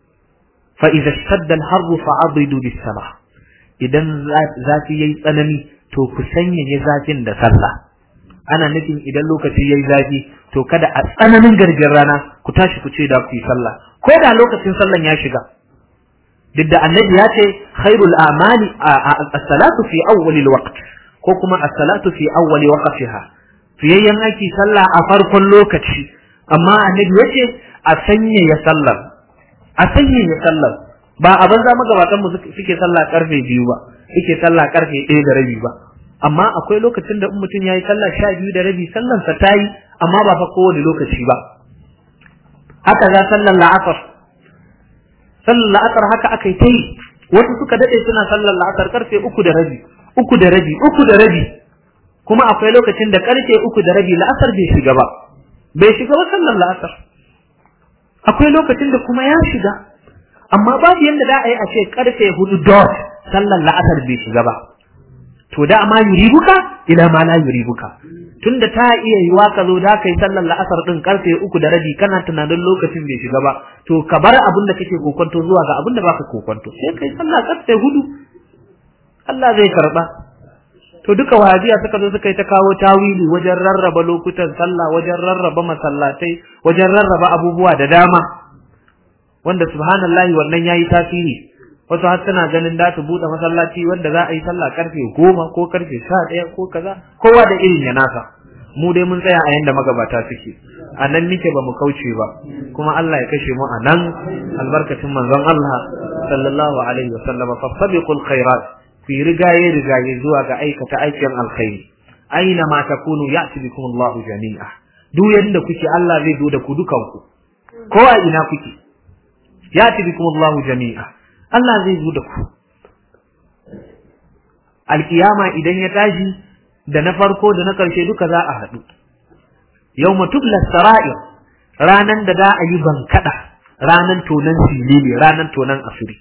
fa idza shadda al-harru fa'abridu bis-salah idan zafi yayi tsanani to ku sanya zafin da sallah ana nufin idan lokaci yayi zafi to kada a tsananin garjin rana ku tashi ku ce da ku yi sallah ko da lokacin sallan ya shiga duk da annabi ya ce khairul amali as-salatu fi awwal al-waqt ko kuma as-salatu fi awwal waqtiha fiyayyen aiki sallah a farkon lokaci amma annabi ya ce a sanya ya sallar a sanya ya sallar ba a banza magabatan mu suke sallah karfe biyu ba suke sallah karfe ɗaya da rabi ba amma akwai lokacin da in mutum ya yi sallah sha biyu da rabi sallansa ta yi amma ba fa kowane lokaci ba haka za sallar la'asar sallar la'asar haka aka yi ta yi wasu suka daɗe suna sallar la'asar karfe uku da rabi uku da rabi uku da rabi kuma akwai lokacin da karfe uku da rabi la'asar bai shiga ba bai shiga ba sallar la'asar akwai lokacin da kuma ya shiga amma babu yadda za a yi a ce karfe hudu dot sallar la'asar bai shiga ba to da ma yuribuka ila ma la yuribuka tunda ta iya yiwa ka zo da kai sallar la'asar din karfe uku da rabi kana tunanin lokacin bai shiga ba to ka bar abin da kake kokonto zuwa ga abin da baka kokonto sai kai sallah karfe hudu Allah zai karba to duka wahabiya suka zo suka yi ta kawo tawili wajen rarraba lokutan sallah wajen rarraba masallatai wajen rarraba abubuwa da dama wanda subhanallahi wannan yayi tasiri wasu har suna ganin da su buɗe masallaci wanda za a yi sallah karfe goma ko karfe sha ɗaya ko kaza kowa da irin ya nasa mu dai mun tsaya a yanda magabata suke a nan nike ba mu kauce ba kuma Allah ya kashe mu a nan albarkacin manzon Allah sallallahu alaihi wa sallam fa sabiqul khairat fi rigaye rigaye zuwa ga aikata aikin alkhairi aina ma takunu ya'ti bikum Allahu jami'a duk yanda kuke Allah zai zo da ku dukanku ko a ina kuke ya'ti bikum Allahu jami'a Allah zai zo da ku alkiyama idan ya tashi da na farko da na karshe duka za a haɗu yawma tubla sara'ir ranan da za a yi bankada ranan tonan silili ranan tonan asiri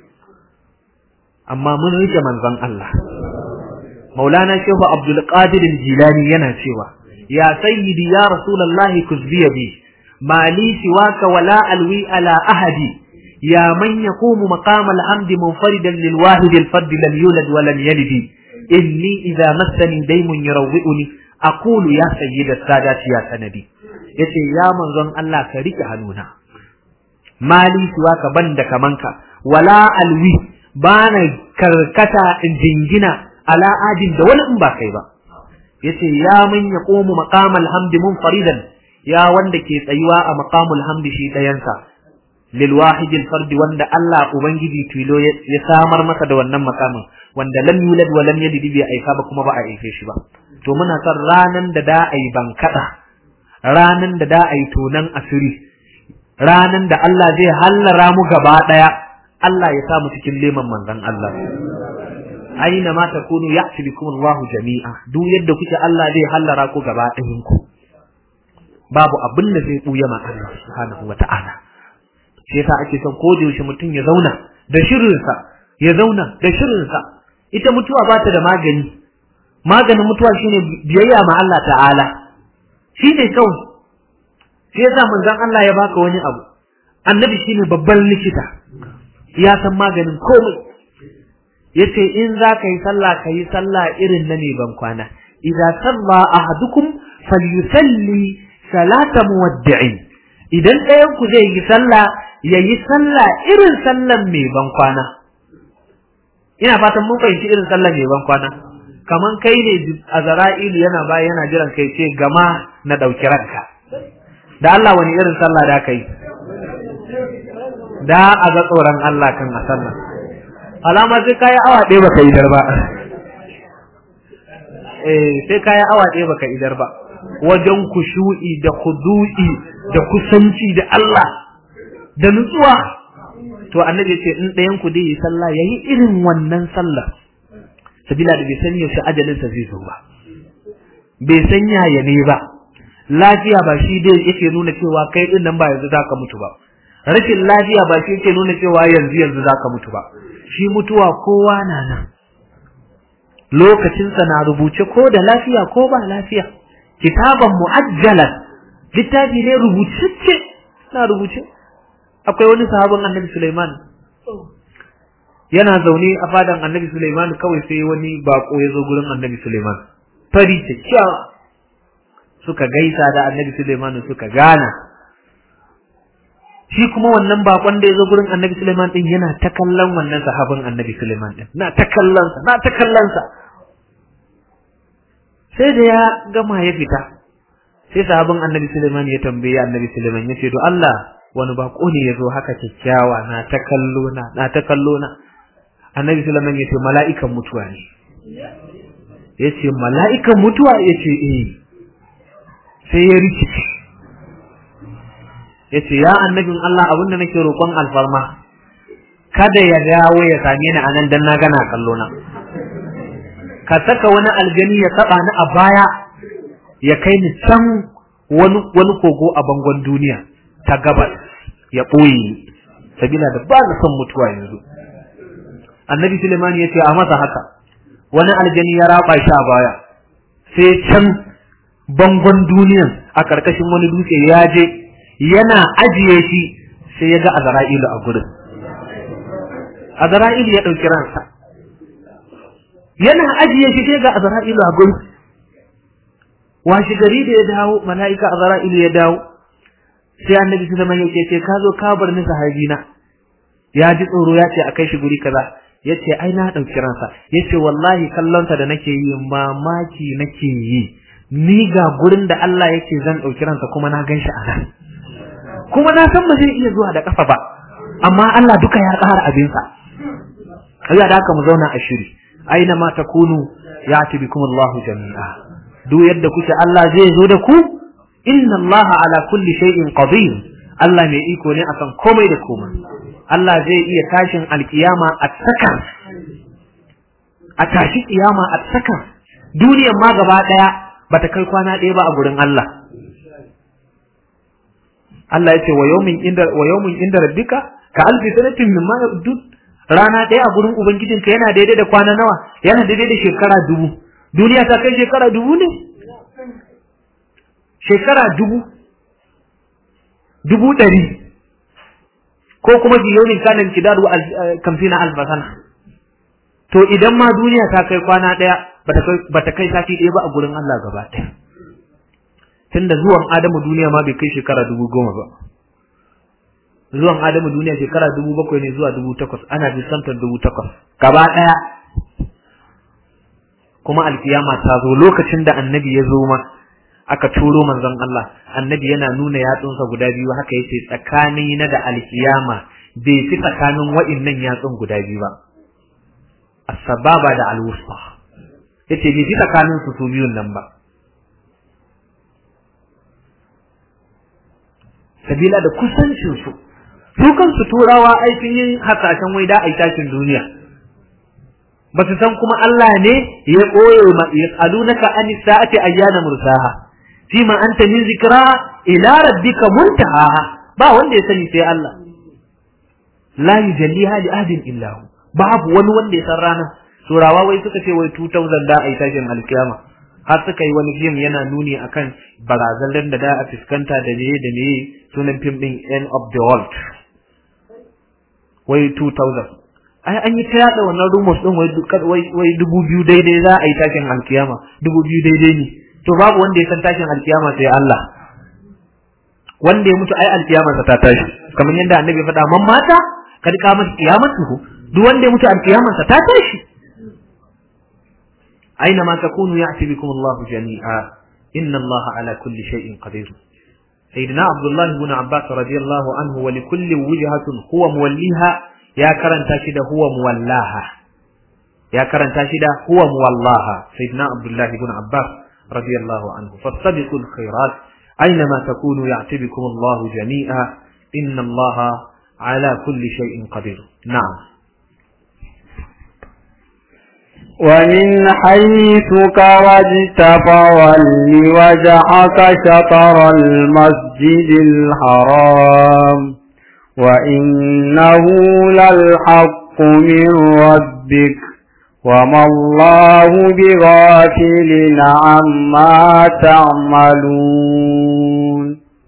amma mun rike manzon Allah maulana shehu abdul qadir jilani yana cewa ya sayyidi ya rasulullahi kuzbiya bi mali siwaka wala alwi ala ahadi ya man yaqumu maqam alhamdi munfaridan lil wahid al fard lam yulad wa lam yalid inni idha massani daymun yurawwi'uni aqulu ya sayyida sadati ya sanadi yace ya manzon Allah ka rike hannuna mali siwaka banda kamanka wala alwi bana karkata in jingina ala adin da wani in ba kai ba yace ya man yaqumu maqamal hamdi munfaridan ya wanda ke tsayuwa a maqamul hamdi shi dayansa lil wahid al fard wanda Allah ubangiji tilo ya samar masa da wannan makamin wanda lam yulad wa lam yalid bi aika ba kuma ba a aife shi ba to muna son ranan da da ai bankada ranan da da ai tonan asiri ranan da Allah zai hallara mu gaba daya Allah ya samu cikin leman manzon Allah aina ma takunu ya'ti bikum Allahu jami'a duk yadda kuke Allah zai hallara ku gaba ɗayan ku babu abin da zai buya ma Allah subhanahu wata'ala shi yasa ake son ko da yaushe mutum ya zauna da shirinsa ya zauna da shirinsa ita mutuwa ba ta da magani maganin mutuwa shine biyayya ma Allah ta'ala shine kawai shi yasa manzon Allah ya baka wani abu annabi shine babban likita ya san maganin komai yace in za ka yi sallah ka yi sallah irin na ne ban kwana idza salla ahadukum falyusalli salata muwaddi'in idan ɗayan ku zai yi sallah yayi sallah irin sallan mai ban kwana ina fatan mun fahimci irin sallan mai ban kwana kaman kai ne azra'ilu yana baya yana jiran kai ce gama na dauki ranka da Allah wani irin sallah da kai da a ga tsoron Allah kan a sallah alama sai kayi awa ɗaya baka idar ba eh sai kayi awa ɗaya baka idar ba wajen kushu'i da khudu'i da kusanci da Allah da nutsuwa to annabi ce in ɗayan ku dai yi sallah yayi irin wannan sallah sabila da bai san yaushe ajalin sa zai zo ba bai san yaya ne ba lafiya ba shi dai yake nuna cewa kai din nan ba yanzu zaka mutu ba rashin lafiya ba shi yake nuna cewa yanzu yanzu zaka mutu ba shi mutuwa kowa na nan lokacinsa na rubuce ko da lafiya ko ba lafiya kitaban mu'ajjalan littafi ne rubutacce na rubuce akwai wani sahabin annabi Sulaiman yana zaune a fadan annabi Sulaiman kawai sai wani bako ya zo gurin annabi Sulaiman fari kyakkyawa suka gaisa da annabi Sulaiman suka gana shi kuma wannan bakon da ya zo gurin annabi Sulaiman din yana ta kallon wannan sahabin annabi Sulaiman din na ta kallon sa na ta kallon sa sai da ya gama ya fita sai sahabin annabi Sulaiman ya tambaye annabi Sulaiman ya ce to Allah wani bako ne ya zo haka kyakkyawa na ta kallo na na ta kallo na annabi Sulaiman ya ce mala'ikan mutuwa ne ya ce mala'ikan mutuwa ya ce eh sai ya rikice ya ce ya annabin Allah abinda nake roƙon alfarma kada ya dawo ya same ni a nan dan na gana kallo na ka saka wani aljani ya taba ni a baya ya kai ni can wani wani kogo a bangon duniya ta gabas ya ɓoye sabila da ba na son mutuwa yanzu annabi Suleiman ya ce a masa haka wani aljani ya raba shi a baya sai can bangon duniyan a ƙarƙashin wani dutse ya je yana ajiye shi sai ya ga azra'ilu a gurin azra'ilu ya ɗauki ransa yana ajiye shi sai ga azra'ilu a gurin washi gari da ya dawo mala'ika azra'ilu ya dawo sai annabi su zama yake ce ka zo ka bar ni sahabina ya ji tsoro ya ce a kai shi guri kaza ya ce ai na ɗauki ransa ya ce wallahi kallonsa da nake yi mamaki nake yi ni ga gurin da Allah yake zan ɗauki ransa kuma na gan shi a nan kuma na san ba zai iya zuwa da ƙafa ba amma Allah duka ya ƙara abinsa ya da haka mu zauna a shiri aina ma takunu ya bikum Allah jami'a duk yadda kuke Allah zai zo da ku inna Allah ala kulli shay'in qadir Allah mai iko ne akan komai da komai Allah zai iya tashin alkiyama a sakan a tashi kiyama a sakan duniyar ma gaba daya bata kai kwana ɗaya ba a gurin Allah Allah ya ce wa yawmin inda wa yawmin inda rabbika ka alfi sanatin mimma yudud rana ɗaya a gurin ubangijinka yana daidai da kwana nawa yana daidai da shekara dubu duniya ta kai shekara dubu ne shekara dubu dubu ɗari ko kuma biyonin kanan kidaru kamfina albasana to idan ma duniya ta kai kwana ɗaya bata kai sati ɗaya ba a gurin Allah gaba ɗaya tunda zuwan Adamu duniya ma bai kai shekara dubu goma ba zuwan Adamu duniya shekara dubu bakwai ne zuwa dubu takwas ana disantar dubu takwas gaba ɗaya kuma alkiyama ta zo lokacin da annabi ya zo ma aka turo manzon Allah annabi yana nuna yatsunsa guda biyu haka yace tsakani na da alkiyama bai fi tsakanin wa'innan yatsun guda biyu ba as-sababa da al-wusta yace bai fi tsakanin su su biyun nan ba sabila da kusancin su su kansu turawa ai sun yi hasashen wai da ai tashin duniya ba su san kuma Allah ne ya koyo ma yasalunaka anis sa'ati ayyana mursaha fima anta min zikra ila rabbika muntaha ba wanda ya sani sai Allah la yujalliha li ahadin illa hu babu wani wanda ya san rana turawa wai suka ce wai 2000 da ai tashin alkiyama har suka yi wani film yana nuni akan barazanar da da a fuskanta da meye da meye sunan film din end of the world wai 2000 ai an yi ta yada wannan rumors din wai wai dubu biyu daidai za a yi tashin alkiyama dubu biyu daidai ne to babu wanda ya san tashin alkiyama sai Allah wanda ya mutu ai alkiyamarsa ta tashi kamar yadda annabi faɗa man mata kad qamat qiyamatuhu duk wanda ya mutu alkiyamarsa ta tashi aina ma takunu ya'ti bikum Allah jami'a inna Allah ala kulli shay'in qadir sayyidina Abdullah ibn Abbas radiyallahu anhu wa likulli wujhatun huwa muwalliha ya karanta shi da huwa muwallaha ya karanta shi da huwa muwallaha sayyidina Abdullah ibn Abbas رضي الله عنه فاستبقوا الخيرات أينما تكونوا يعتي بكم الله جميعا إن الله على كل شيء قدير نعم ومن حيث كرجت فول وجهك شطر المسجد الحرام وإنه للحق من ربك وما الله بغافل عما تعملون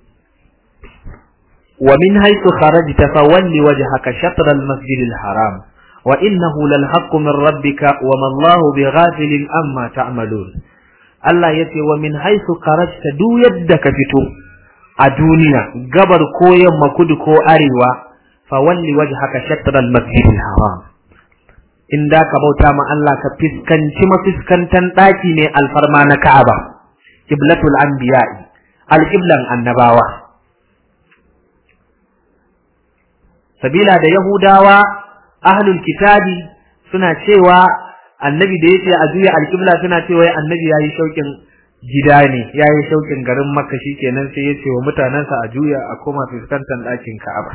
ومن حيث خرجت فول وجهك شطر المسجد الحرام وإنه للحق من ربك وما الله بغافل عما تعملون Allah ya ce wa min haisu karajta duk yadda ka fito a duniya gabar ko yamma kudu ko arewa fa walli wajhaka shatr al-masjid al-haram in da ka bauta ma Allah ka fiskanci mafiskantan ɗaki ne alfarma na Ka'aba, Qiblatul Anbiya'i, alƙiblan annabawa. Sabila da Yahudawa, ahlul kitabi suna cewa annabi da yace a juya alƙibla suna cewa annabi yayi shauƙin gida ne, yayi shauƙin garin Makka kenan sai ya ce wa mutanensa a juya a koma fuskantar ɗakin Ka'aba.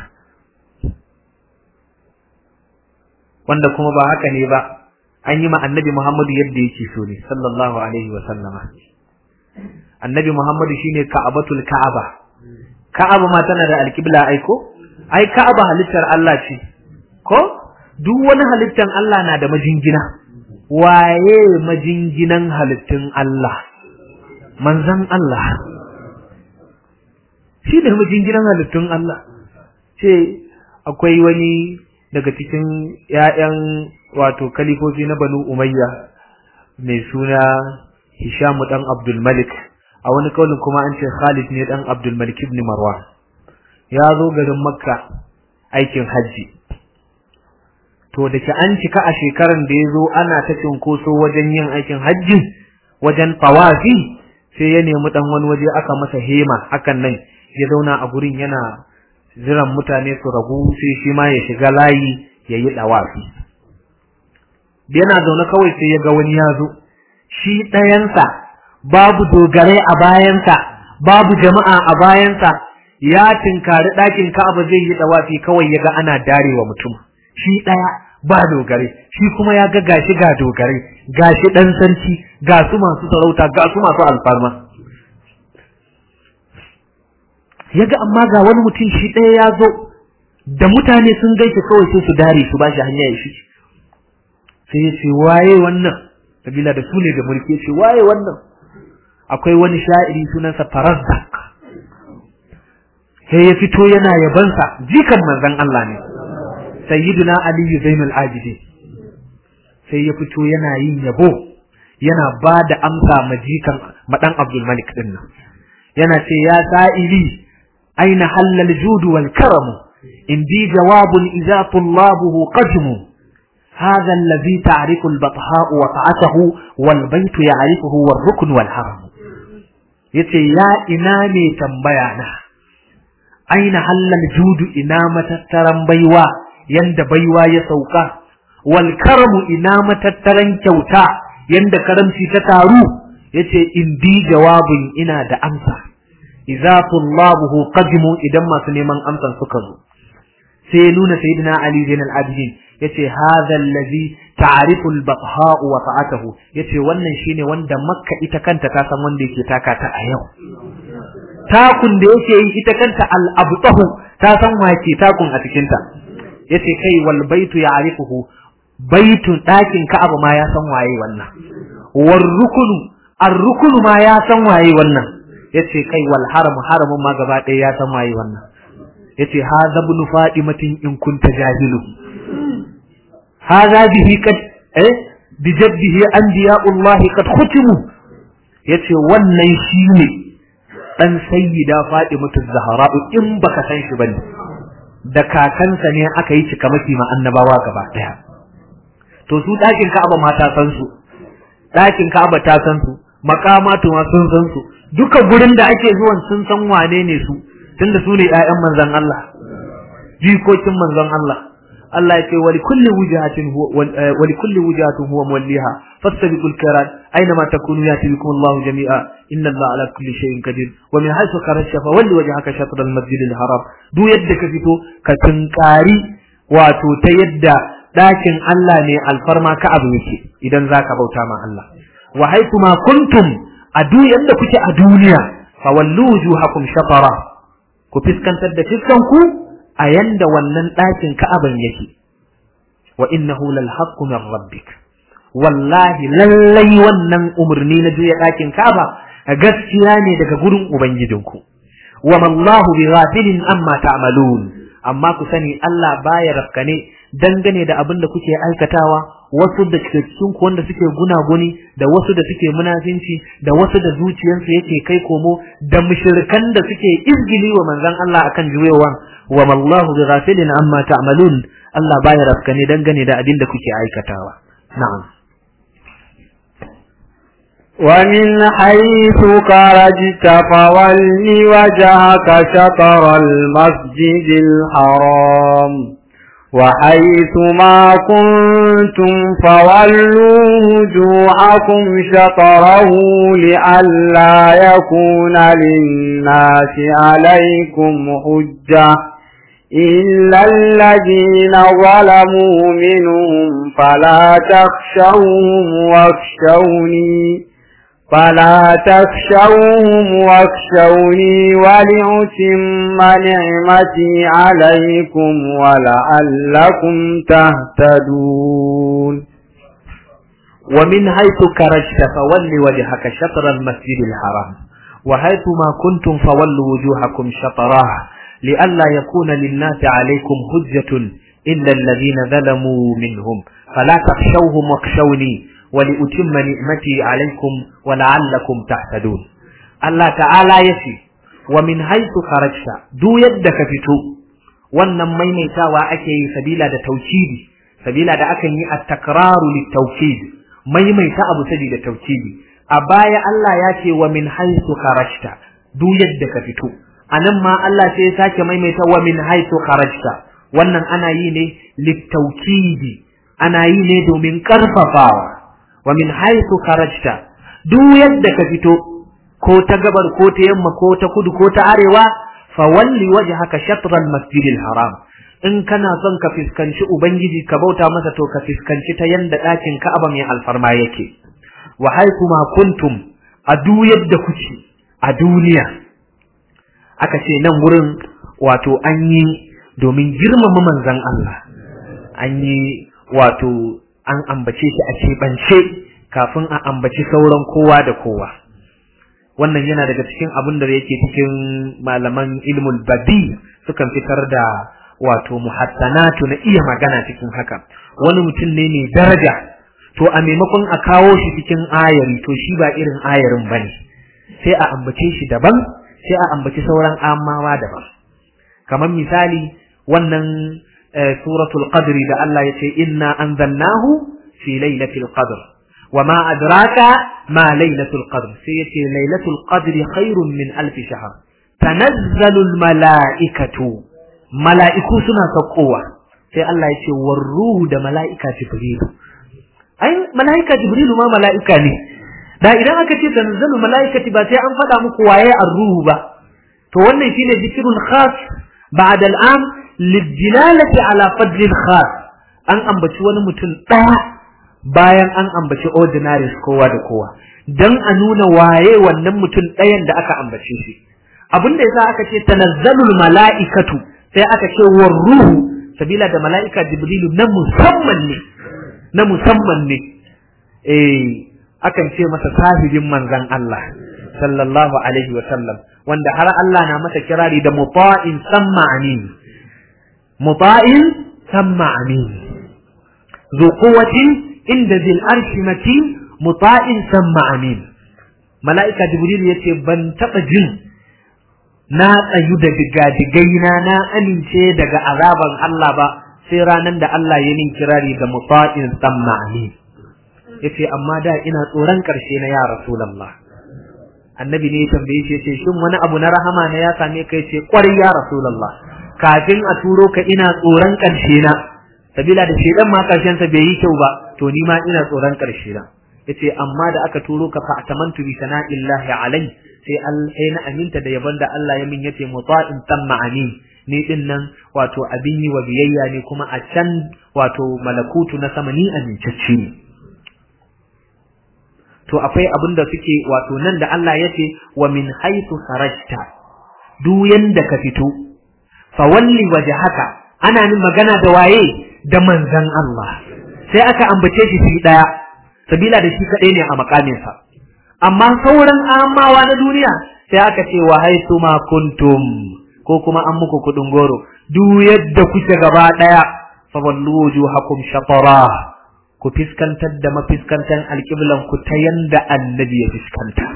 wanda kuma ba haka ne ba an yi ma annabi Muhammadu yadda yake so ne sallallahu alaihi wa sallama annabi Muhammadu shine ka'abatul ka'aba ka'aba ma tana da alqibla ai ko ai ka'aba halittar Allah ce ko duk wani halittan Allah na da majingina waye majinginan halittun Allah manzan Allah shi ne majinginan halittun Allah ce akwai wani daga cikin ‘ya'yan wato kalifofi na Banu Umayya mai suna Hishamu ɗan Abdulmalik, a wani kaulin kuma an ce Khalid ne ɗan Abdulmalik ibn Marwan. Ya zo garin Makka aikin hajji. To da ke an cika a shekaran da ya zo ana ta cinkoso wajen yin aikin hajji wajen tawafi sai ya nemi ɗan wani waje aka masa hema hakan nan ya zauna a gurin yana jiran mutane su ragu sai shi ma ya shiga layi ya yi ɗawafi. Yana zaune kawai sai ya ga wani ya zo, shi ɗayansa babu dogare a bayansa, babu jama'a a bayansa, ya tinkari ɗakin Ka'aba zai yi dawafi kawai ya ga ana darewa mutum shi ɗaya ba dogare shi kuma ya ga gashi ga dogare gashi ɗan sarki ga su masu sarauta ga su masu alfarma ya ga amma ga wani mutum shi ɗaya ya zo da mutane sun gaishe kawai sai su dare su ba shi hanya ya shi sai ya ce waye wannan kabila da su ne da mulki ya ce waye wannan akwai wani sha'iri sunansa Farazzak sai ya fito yana yabansa jikan manzon Allah ne sayyiduna Ali Zainul Abidin sai ya fito yana yin yabo yana ba da amsa ma jikan madan Abdul Malik din nan yana ce ya sa'ili aina halal judu wal karamu indi jawabun idza tullabuhu qadmu هذا الذي تعرف البطحاء وقعته والبيت يعرفه والركن والحرم yace ya ina ne tambaya na aina halal judu ina matattaran baiwa yanda baiwa ya sauka wal karamu ina matattaran kyauta yanda karamci ta taru yace indi jawabin ina da amsa idza tullabuhu qadimu idan masu neman amsan suka zo sai ya nuna sayyidina ali zainal abidin yace hadha allazi ta'rifu al-batha wa ta'atuhu yace wannan shine wanda makka ita kanta ta san wanda yake taka ta a yau takun da yake yi ita kanta al-abtahu ta san wace takun a cikin ta yace kai wal baitu ya'rifuhu baitun dakin ka'aba ma ya san waye wannan war rukunu ar-rukunu ma ya san waye wannan yace kai wal haram haramun ma gaba ɗaya ya san waye wannan yace hadha ibn fatimatin in kunta jahilu hadha bihi kad eh bi jaddihi anbiya'ullah kad khutimu yace wannan shine dan sayyida fatimatu zahra in baka san shi bane da kakansa ne aka yi cika maki ma annabawa gaba daya to su dakin ka'aba ma ta san su dakin ka'aba ta san su makamatu ma sun san su duka gurin da ake zuwan sun san wane ne su tunda su ne ƴaƴan manzon Allah jikokin manzon Allah Allah ya ce wa likulli wujahatin huwa wa likulli wujahatin huwa muwalliha fastabiqul khairat aina ma takunu yati bikum Allahu jami'a inna Allah ala kulli shay'in qadir wa min haythu kharajta fa walli wajhaka shatr al-masjid al-haram duk yadda ka fito ka tunkari wato ta yadda dakin Allah ne alfarma ka abu yake idan zaka bauta ma Allah wa haythu ma kuntum a duk yadda kuke a duniya fa wallu wujuhakum shatara ku fiskantar da fiskan ku a yanda wannan ɗakin ka'aban yake wa innahu lal haqqu min rabbik wallahi lallai wannan umarni na juya ɗakin ka'aba gaskiya ne daga gurin ubangijinku wa mallahu bi ghafilin amma ta'malun amma ku sani Allah baya rafkane dangane da abin da kuke aikatawa wasu da cikin ku wanda suke gunaguni da wasu da suke munafinci da wasu da zuciyarsu yake kai komo da mushrikan da suke izgili wa manzon Allah akan juyewan wa mallahu bi ghafilin amma ta'malun Allah baya rafkane dangane da abin da kuke aikatawa na'am ومن حيث خرجت فول وجهك شطر المسجد الحرام وحيث ما كنتم فولوا وجوهكم شطره لئلا يكون للناس عليكم حجة إلا الذين ظلموا منهم فلا تخشوهم واخشوني فلا تخشوهم واخشوني ولأتم نعمتي عليكم ولعلكم تهتدون ومن حيث خرجت فول وجهك شطر المسجد الحرام وحيث ما كنتم فولوا وجوهكم شطراه لئلا يكون للناس عليكم حجة إلا الذين ظلموا منهم فلا تخشوهم واخشوني ولأتم نعمتي عليكم ولعلكم تهتدون الله تعالى يسي ومن حيث خرجت دو يدك فتو wannan maimaitawa ake yi sabila da tauhidi sabila da akan yi at-takraru lit-tawkid maimaita abu sabida tauhidi a baya Allah ya ce wa min haythu kharajta duk yadda ka fito anan ma Allah sai ya sake maimaita wa min haythu kharajta wannan ana yi ne lit-tawkidi ana yi ne domin karfafawa wa min haythu kharajta duk yadda ka fito ko ta gabar ko ta yamma ko ta kudu ko ta arewa fawalli wajhaka shatr al-masjid al-haram in kana son ka fiskanci ubangiji ka bauta masa to ka fiskanci ta yanda ɗakin Ka'aba mai alfarma yake wa haikuma kuntum a duk yadda kuke a duniya aka ce nan wurin wato an yi domin girmama manzon Allah an yi wato an ambace shi a keɓance kafin a ambaci sauran kowa da kowa wannan yana daga cikin abin da yake cikin malaman ilmul badi sukan fitar da wato muhassanatu na iya magana cikin haka wani mutum ne mai daraja to a maimakon a kawo shi cikin ayari to shi ba irin ayarin bane sai a ambace shi daban sai a ambaci sauran amawa daban kamar misali wannan suratul qadri da Allah ya ce inna anzalnahu fi lailatul qadr wama adraka ma lailatul qadr sai yace lailatul qadri khairun min alf shahr tanazzalu al malaikatu mala'iku suna saukowa sai Allah ya ce war ruhu da mala'ika jibril ai mala'ika jibril ma mala'ika ne da idan aka ce tanazzalu mala'ikati ba sai an faɗa muku waye ar-ruhu ba to wannan shine zikrul khas ba'da al-am lidilalati ala fadlil khas an ambaci wani mutum ɗaya bayan an ambaci ordinaries kowa da kowa dan a nuna waye wannan mutum ɗayan da aka ambace shi abin da yasa aka ce tanazzalul mala'ikatu sai aka ce war ruhu sabila da mala'ika jibrilu na musamman ne na musamman ne eh akan ce masa sahibin manzon Allah sallallahu alaihi wa sallam wanda har Allah na masa kirari da muta'in samma amin muta'in samma amin zu quwwatin inda zil arshi matin muta'in samma amin mala'ika jibril yace ban taba jin na tsayu da digadigaina na amince daga azaban Allah ba sai ranan da Allah ya nin kirari da muta'in samma amin yace amma da ina tsoron karshe na ya rasulullah annabi ne ya tambaye shi yace shin wani abu na rahama ne ya same ka yace kwarai ya rasulullah kafin a turo ka ina tsoron karshe na sabila da shedan ma karshen sa bai yi kyau ba to ni ma ina tsoron karshe na yace amma da aka turo ka fa atamantu bi sana'illahi alai sai sai na aminta da yabon da Allah ya min yace muta'in tamma amin ni din nan wato abin yi wa biyayya ne kuma a can wato malakutu na sama ni amincacce ne to akwai abin da suke wato nan da Allah ya ce wa min haythu kharajta duk yanda ka fito fa walli wajhaka ana nin magana da waye da manzon Allah sai aka ambace shi shi daya sabila da shi kadai ne a makamin sa amma sauran amawa na duniya sai aka ce wa haythu ma kuntum ko kuma an muku kudin goro duk yadda kuke gaba daya fa wallu wujuhakum shatara ku fiskantar da mafiskantan alƙiblan ku ta yanda annabi ya fiskanta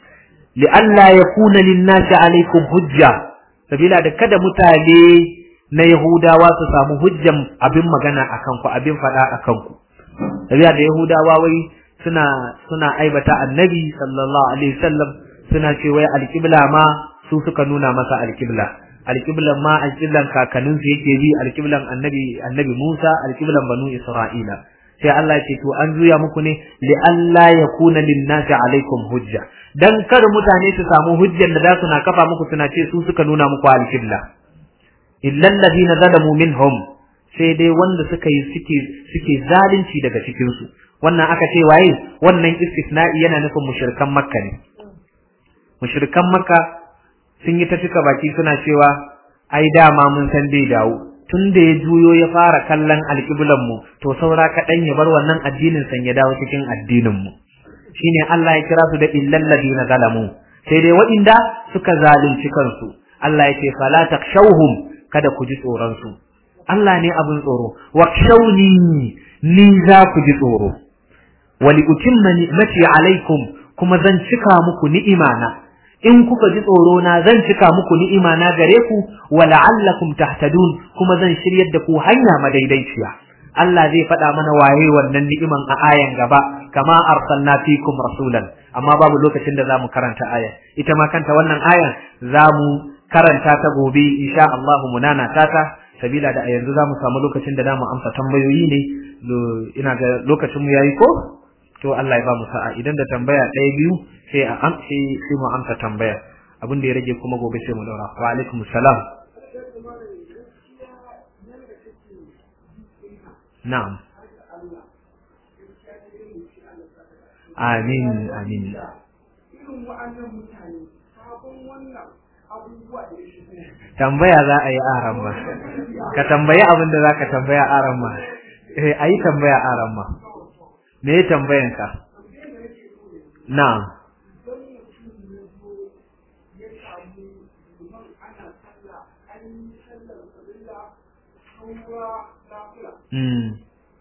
li'alla yakuna lin-nasi alaikum hujja sabila da kada mutane na yahudawa su samu hujjan abin magana akan ku abin fada akan ku sabila da yahudawa wai suna suna aibata annabi sallallahu alaihi wasallam suna ce wai alƙibla ma su suka nuna masa alƙibla alƙiblan ma alƙiblan kakanninsu yake bi alƙiblan annabi annabi Musa alƙiblan banu Isra'ila sai Allah ya ce to an juya muku ne li alla yakuna lin-nasi alaikum hujja dan kar mutane su samu hujjan da za su na kafa muku suna ce su suka nuna muku al-qibla illa alladhina zalamu minhum sai dai wanda suka yi suke suke zalunci daga cikin su wannan aka ce waye wannan istisna'i yana nufin mushrikan makka ne mushrikan makka sun yi ta cika baki suna cewa ai dama mun san dai dawo tun da ya juyo ya fara kallon alƙiblan mu to saura kaɗan ya bar wannan addinin san ya dawo cikin addinin mu shine Allah ya kira su da illal ladina zalamu sai dai waɗanda suka zalunci kansu Allah ya ce fala takshawhum kada ku ji tsoron su Allah ne abin tsoro wakshawni ni za ku ji tsoro wali utimma ni'mati alaikum kuma zan cika muku ni'imana in kuka ji tsoro na zan cika muku ni'ima na gare ku wa la'allakum tahtadun kuma zan shiryar da ku hanya madaidaiciya Allah zai faɗa mana waye wannan ni'iman a ayan gaba kama arsalna fikum rasulan amma babu lokacin da zamu karanta aya ita ma kanta wannan ayan zamu karanta ta gobe insha Allah munana tata sabila da a yanzu zamu samu lokacin da zamu amsa tambayoyi ne ina ga lokacin mu yayi ko to Allah ya ba mu sa'a idan da tambaya ɗaya biyu sai a amsa sai mu amsa tambaya abin da ya rage kuma gobe sai mu daura wa alaikum salam na'am amin amin tambaya za a yi aran ma ka tambayi abin da za ka tambaya aran ma eh a yi tambaya aran ma me ya tambayan ka na'am Mm.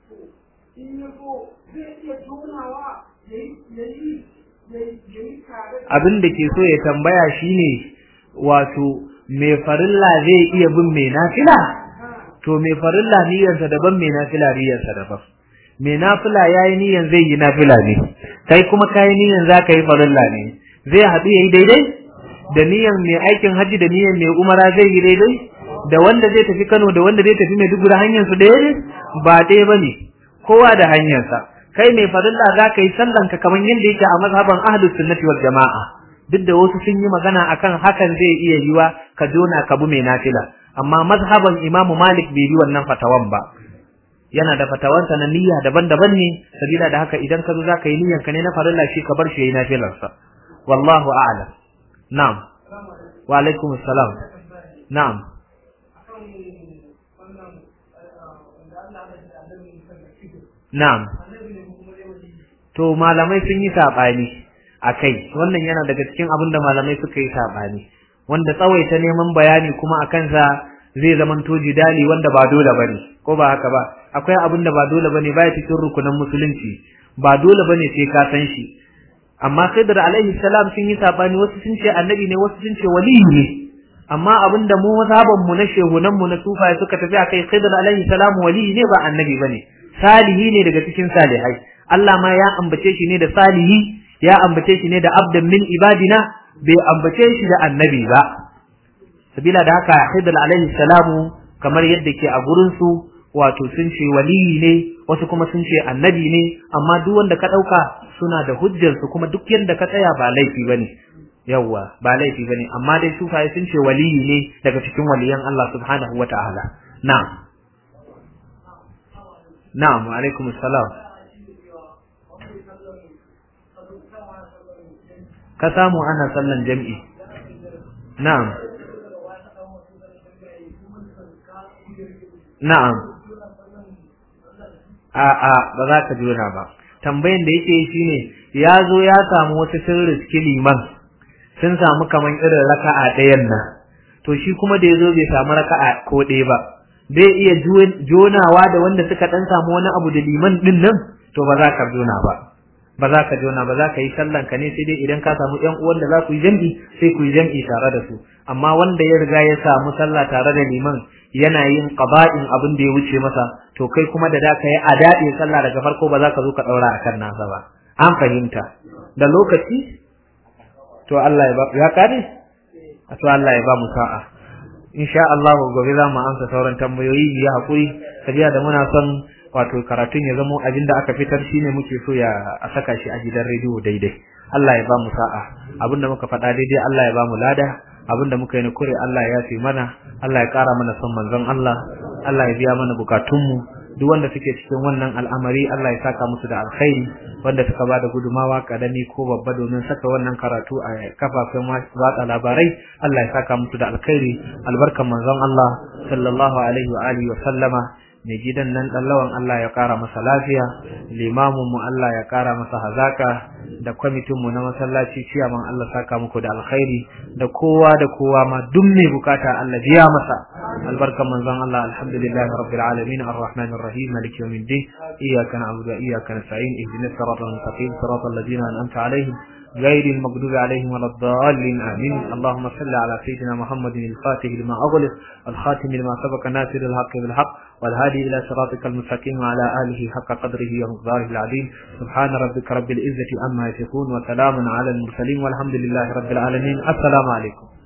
abin da ke so ya tambaya shine wato mai farilla zai iya bin mai nafila to mai farilla niyyarsa daban mai nafila niyyarsa daban mai nafila yayi niyyar zai yi nafila ne kai kuma kai niyyar zaka yi farilla ne zai haɗu yayi daidai da niyyar mai aikin haji da niyyar mai umara zai yi daidai da wanda zai tafi Kano da wanda zai tafi Maiduguri hanyar su ɗaya ne ba ɗaya bane kowa da hanyarsa kai mai farilla zaka yi sallan ka kamar yadda yake a mazhaban ahlus sunnati wal jamaa duk da wasu sun yi magana akan hakan zai iya yiwa ka jona ka bi mai nafila amma mazhaban imamu malik bai bi wannan fatawan ba yana da fatawansa na niyya daban-daban ne sabila da haka idan ka zo zaka yi niyyan ka ne na farilla shi ka bar shi yayi nafilarsa wallahu a'lam na'am wa alaikum assalam na'am na'am to malamai sun yi sabani akai wannan yana daga cikin abin da malamai suka yi sabani wanda tsawaita neman bayani kuma akan sa zai zamanto jidali wanda ba dole bane ko ba haka ba akwai abin da ba dole bane baya cikin rukunan musulunci ba dole bane sai ka san shi amma Khidr alaihi salam sun yi sabani wasu sun ce annabi ne wasu sun ce waliyi ne amma abin da mu mazhaban mu na shehunan mu na sufaye suka tafi akai Khidr alaihi salam waliyi ne ba annabi bane salihi ne daga cikin salihai Allah ma ya ambace shi ne da salihi ya ambace shi ne da abdan min ibadina bai ambace shi da annabi ba sabila da haka Khidr alaihi salamu kamar yadda ke a gurin su wato sun ce waliyi ne wasu kuma sun ce annabi ne amma duk wanda ka dauka suna da hujjar su kuma duk yanda ka tsaya ba laifi bane yawa ba laifi bane amma dai sufaye sun ce waliyi ne daga cikin waliyan Allah subhanahu wataala na'am na'am wa alaikum assalam ka samu ana sallan jam'i na'am na'am a'a ba za ka jona ba tambayan da yake shine ya zo ya samu wata sun riski liman sun samu kaman irin raka'a ɗayan nan to shi kuma da ya zo bai samu raka'a ko ɗaya ba bai iya jonawa da wanda suka ɗan samu wani abu da liman ɗin nan to ba za ka jona ba ba za ka jona ba za ka yi sallan ka ne sai dai idan ka samu ƴan uwan da za ku yi jam'i sai ku yi jam'i tare da su amma wanda ya riga ya samu sallah tare da liman yana yin qaba'in abin da ya wuce masa to kai kuma da da ka yi adadi sallah daga farko ba za ka zo ka daura akan nasa ba an fahimta da lokaci to Allah ya ba ya kare to Allah ya ba mu sa'a insha Allah gobe za mu amsa sauran tambayoyi ya hakuri sabiya da muna son wato karatun ya zamo abin da aka fitar shine muke so ya a saka shi a gidan rediyo daidai Allah ya ba mu sa'a abinda muka faɗa daidai Allah ya ba mu lada abinda muka yi na kure Allah ya yafe mana Allah ya ƙara mana son manzon Allah Allah ya biya mana bukatunmu duk wanda suke cikin wannan al'amari Allah ya saka musu da alkhairi wanda suka bada gudumawa kadami ko babba domin saka wannan karatu a kafafen watsa labarai Allah ya saka musu da alkhairi albarkan manzon Allah sallallahu alaihi wa alihi wa sallama mai gidan nan lawan Allah ya kara masa lafiya limamin mu Allah ya kara masa hazaka da kwamitin mu na masallaci ciyaman Allah saka muku da alkhairi da kowa da kowa ma duk mai bukata Allah biya masa albarkan manzon Allah alhamdulillahi rabbil alamin arrahmanir rahim maliki yawmiddin iyyaka na'budu wa iyyaka nasta'in ihdinas siratal mustaqim siratal ladzina an'amta alaihim غير المغضوب عليهم ولا الضالين آمين اللهم صل على سيدنا محمد الفاتح لما أغلق الخاتم لما سبق ناصر الحق بالحق والهادي إلى صراطك المستقيم وعلى آله حق قدره ومقداره العظيم سبحان ربك رب العزة عما يصفون وسلام على المرسلين والحمد لله رب العالمين السلام عليكم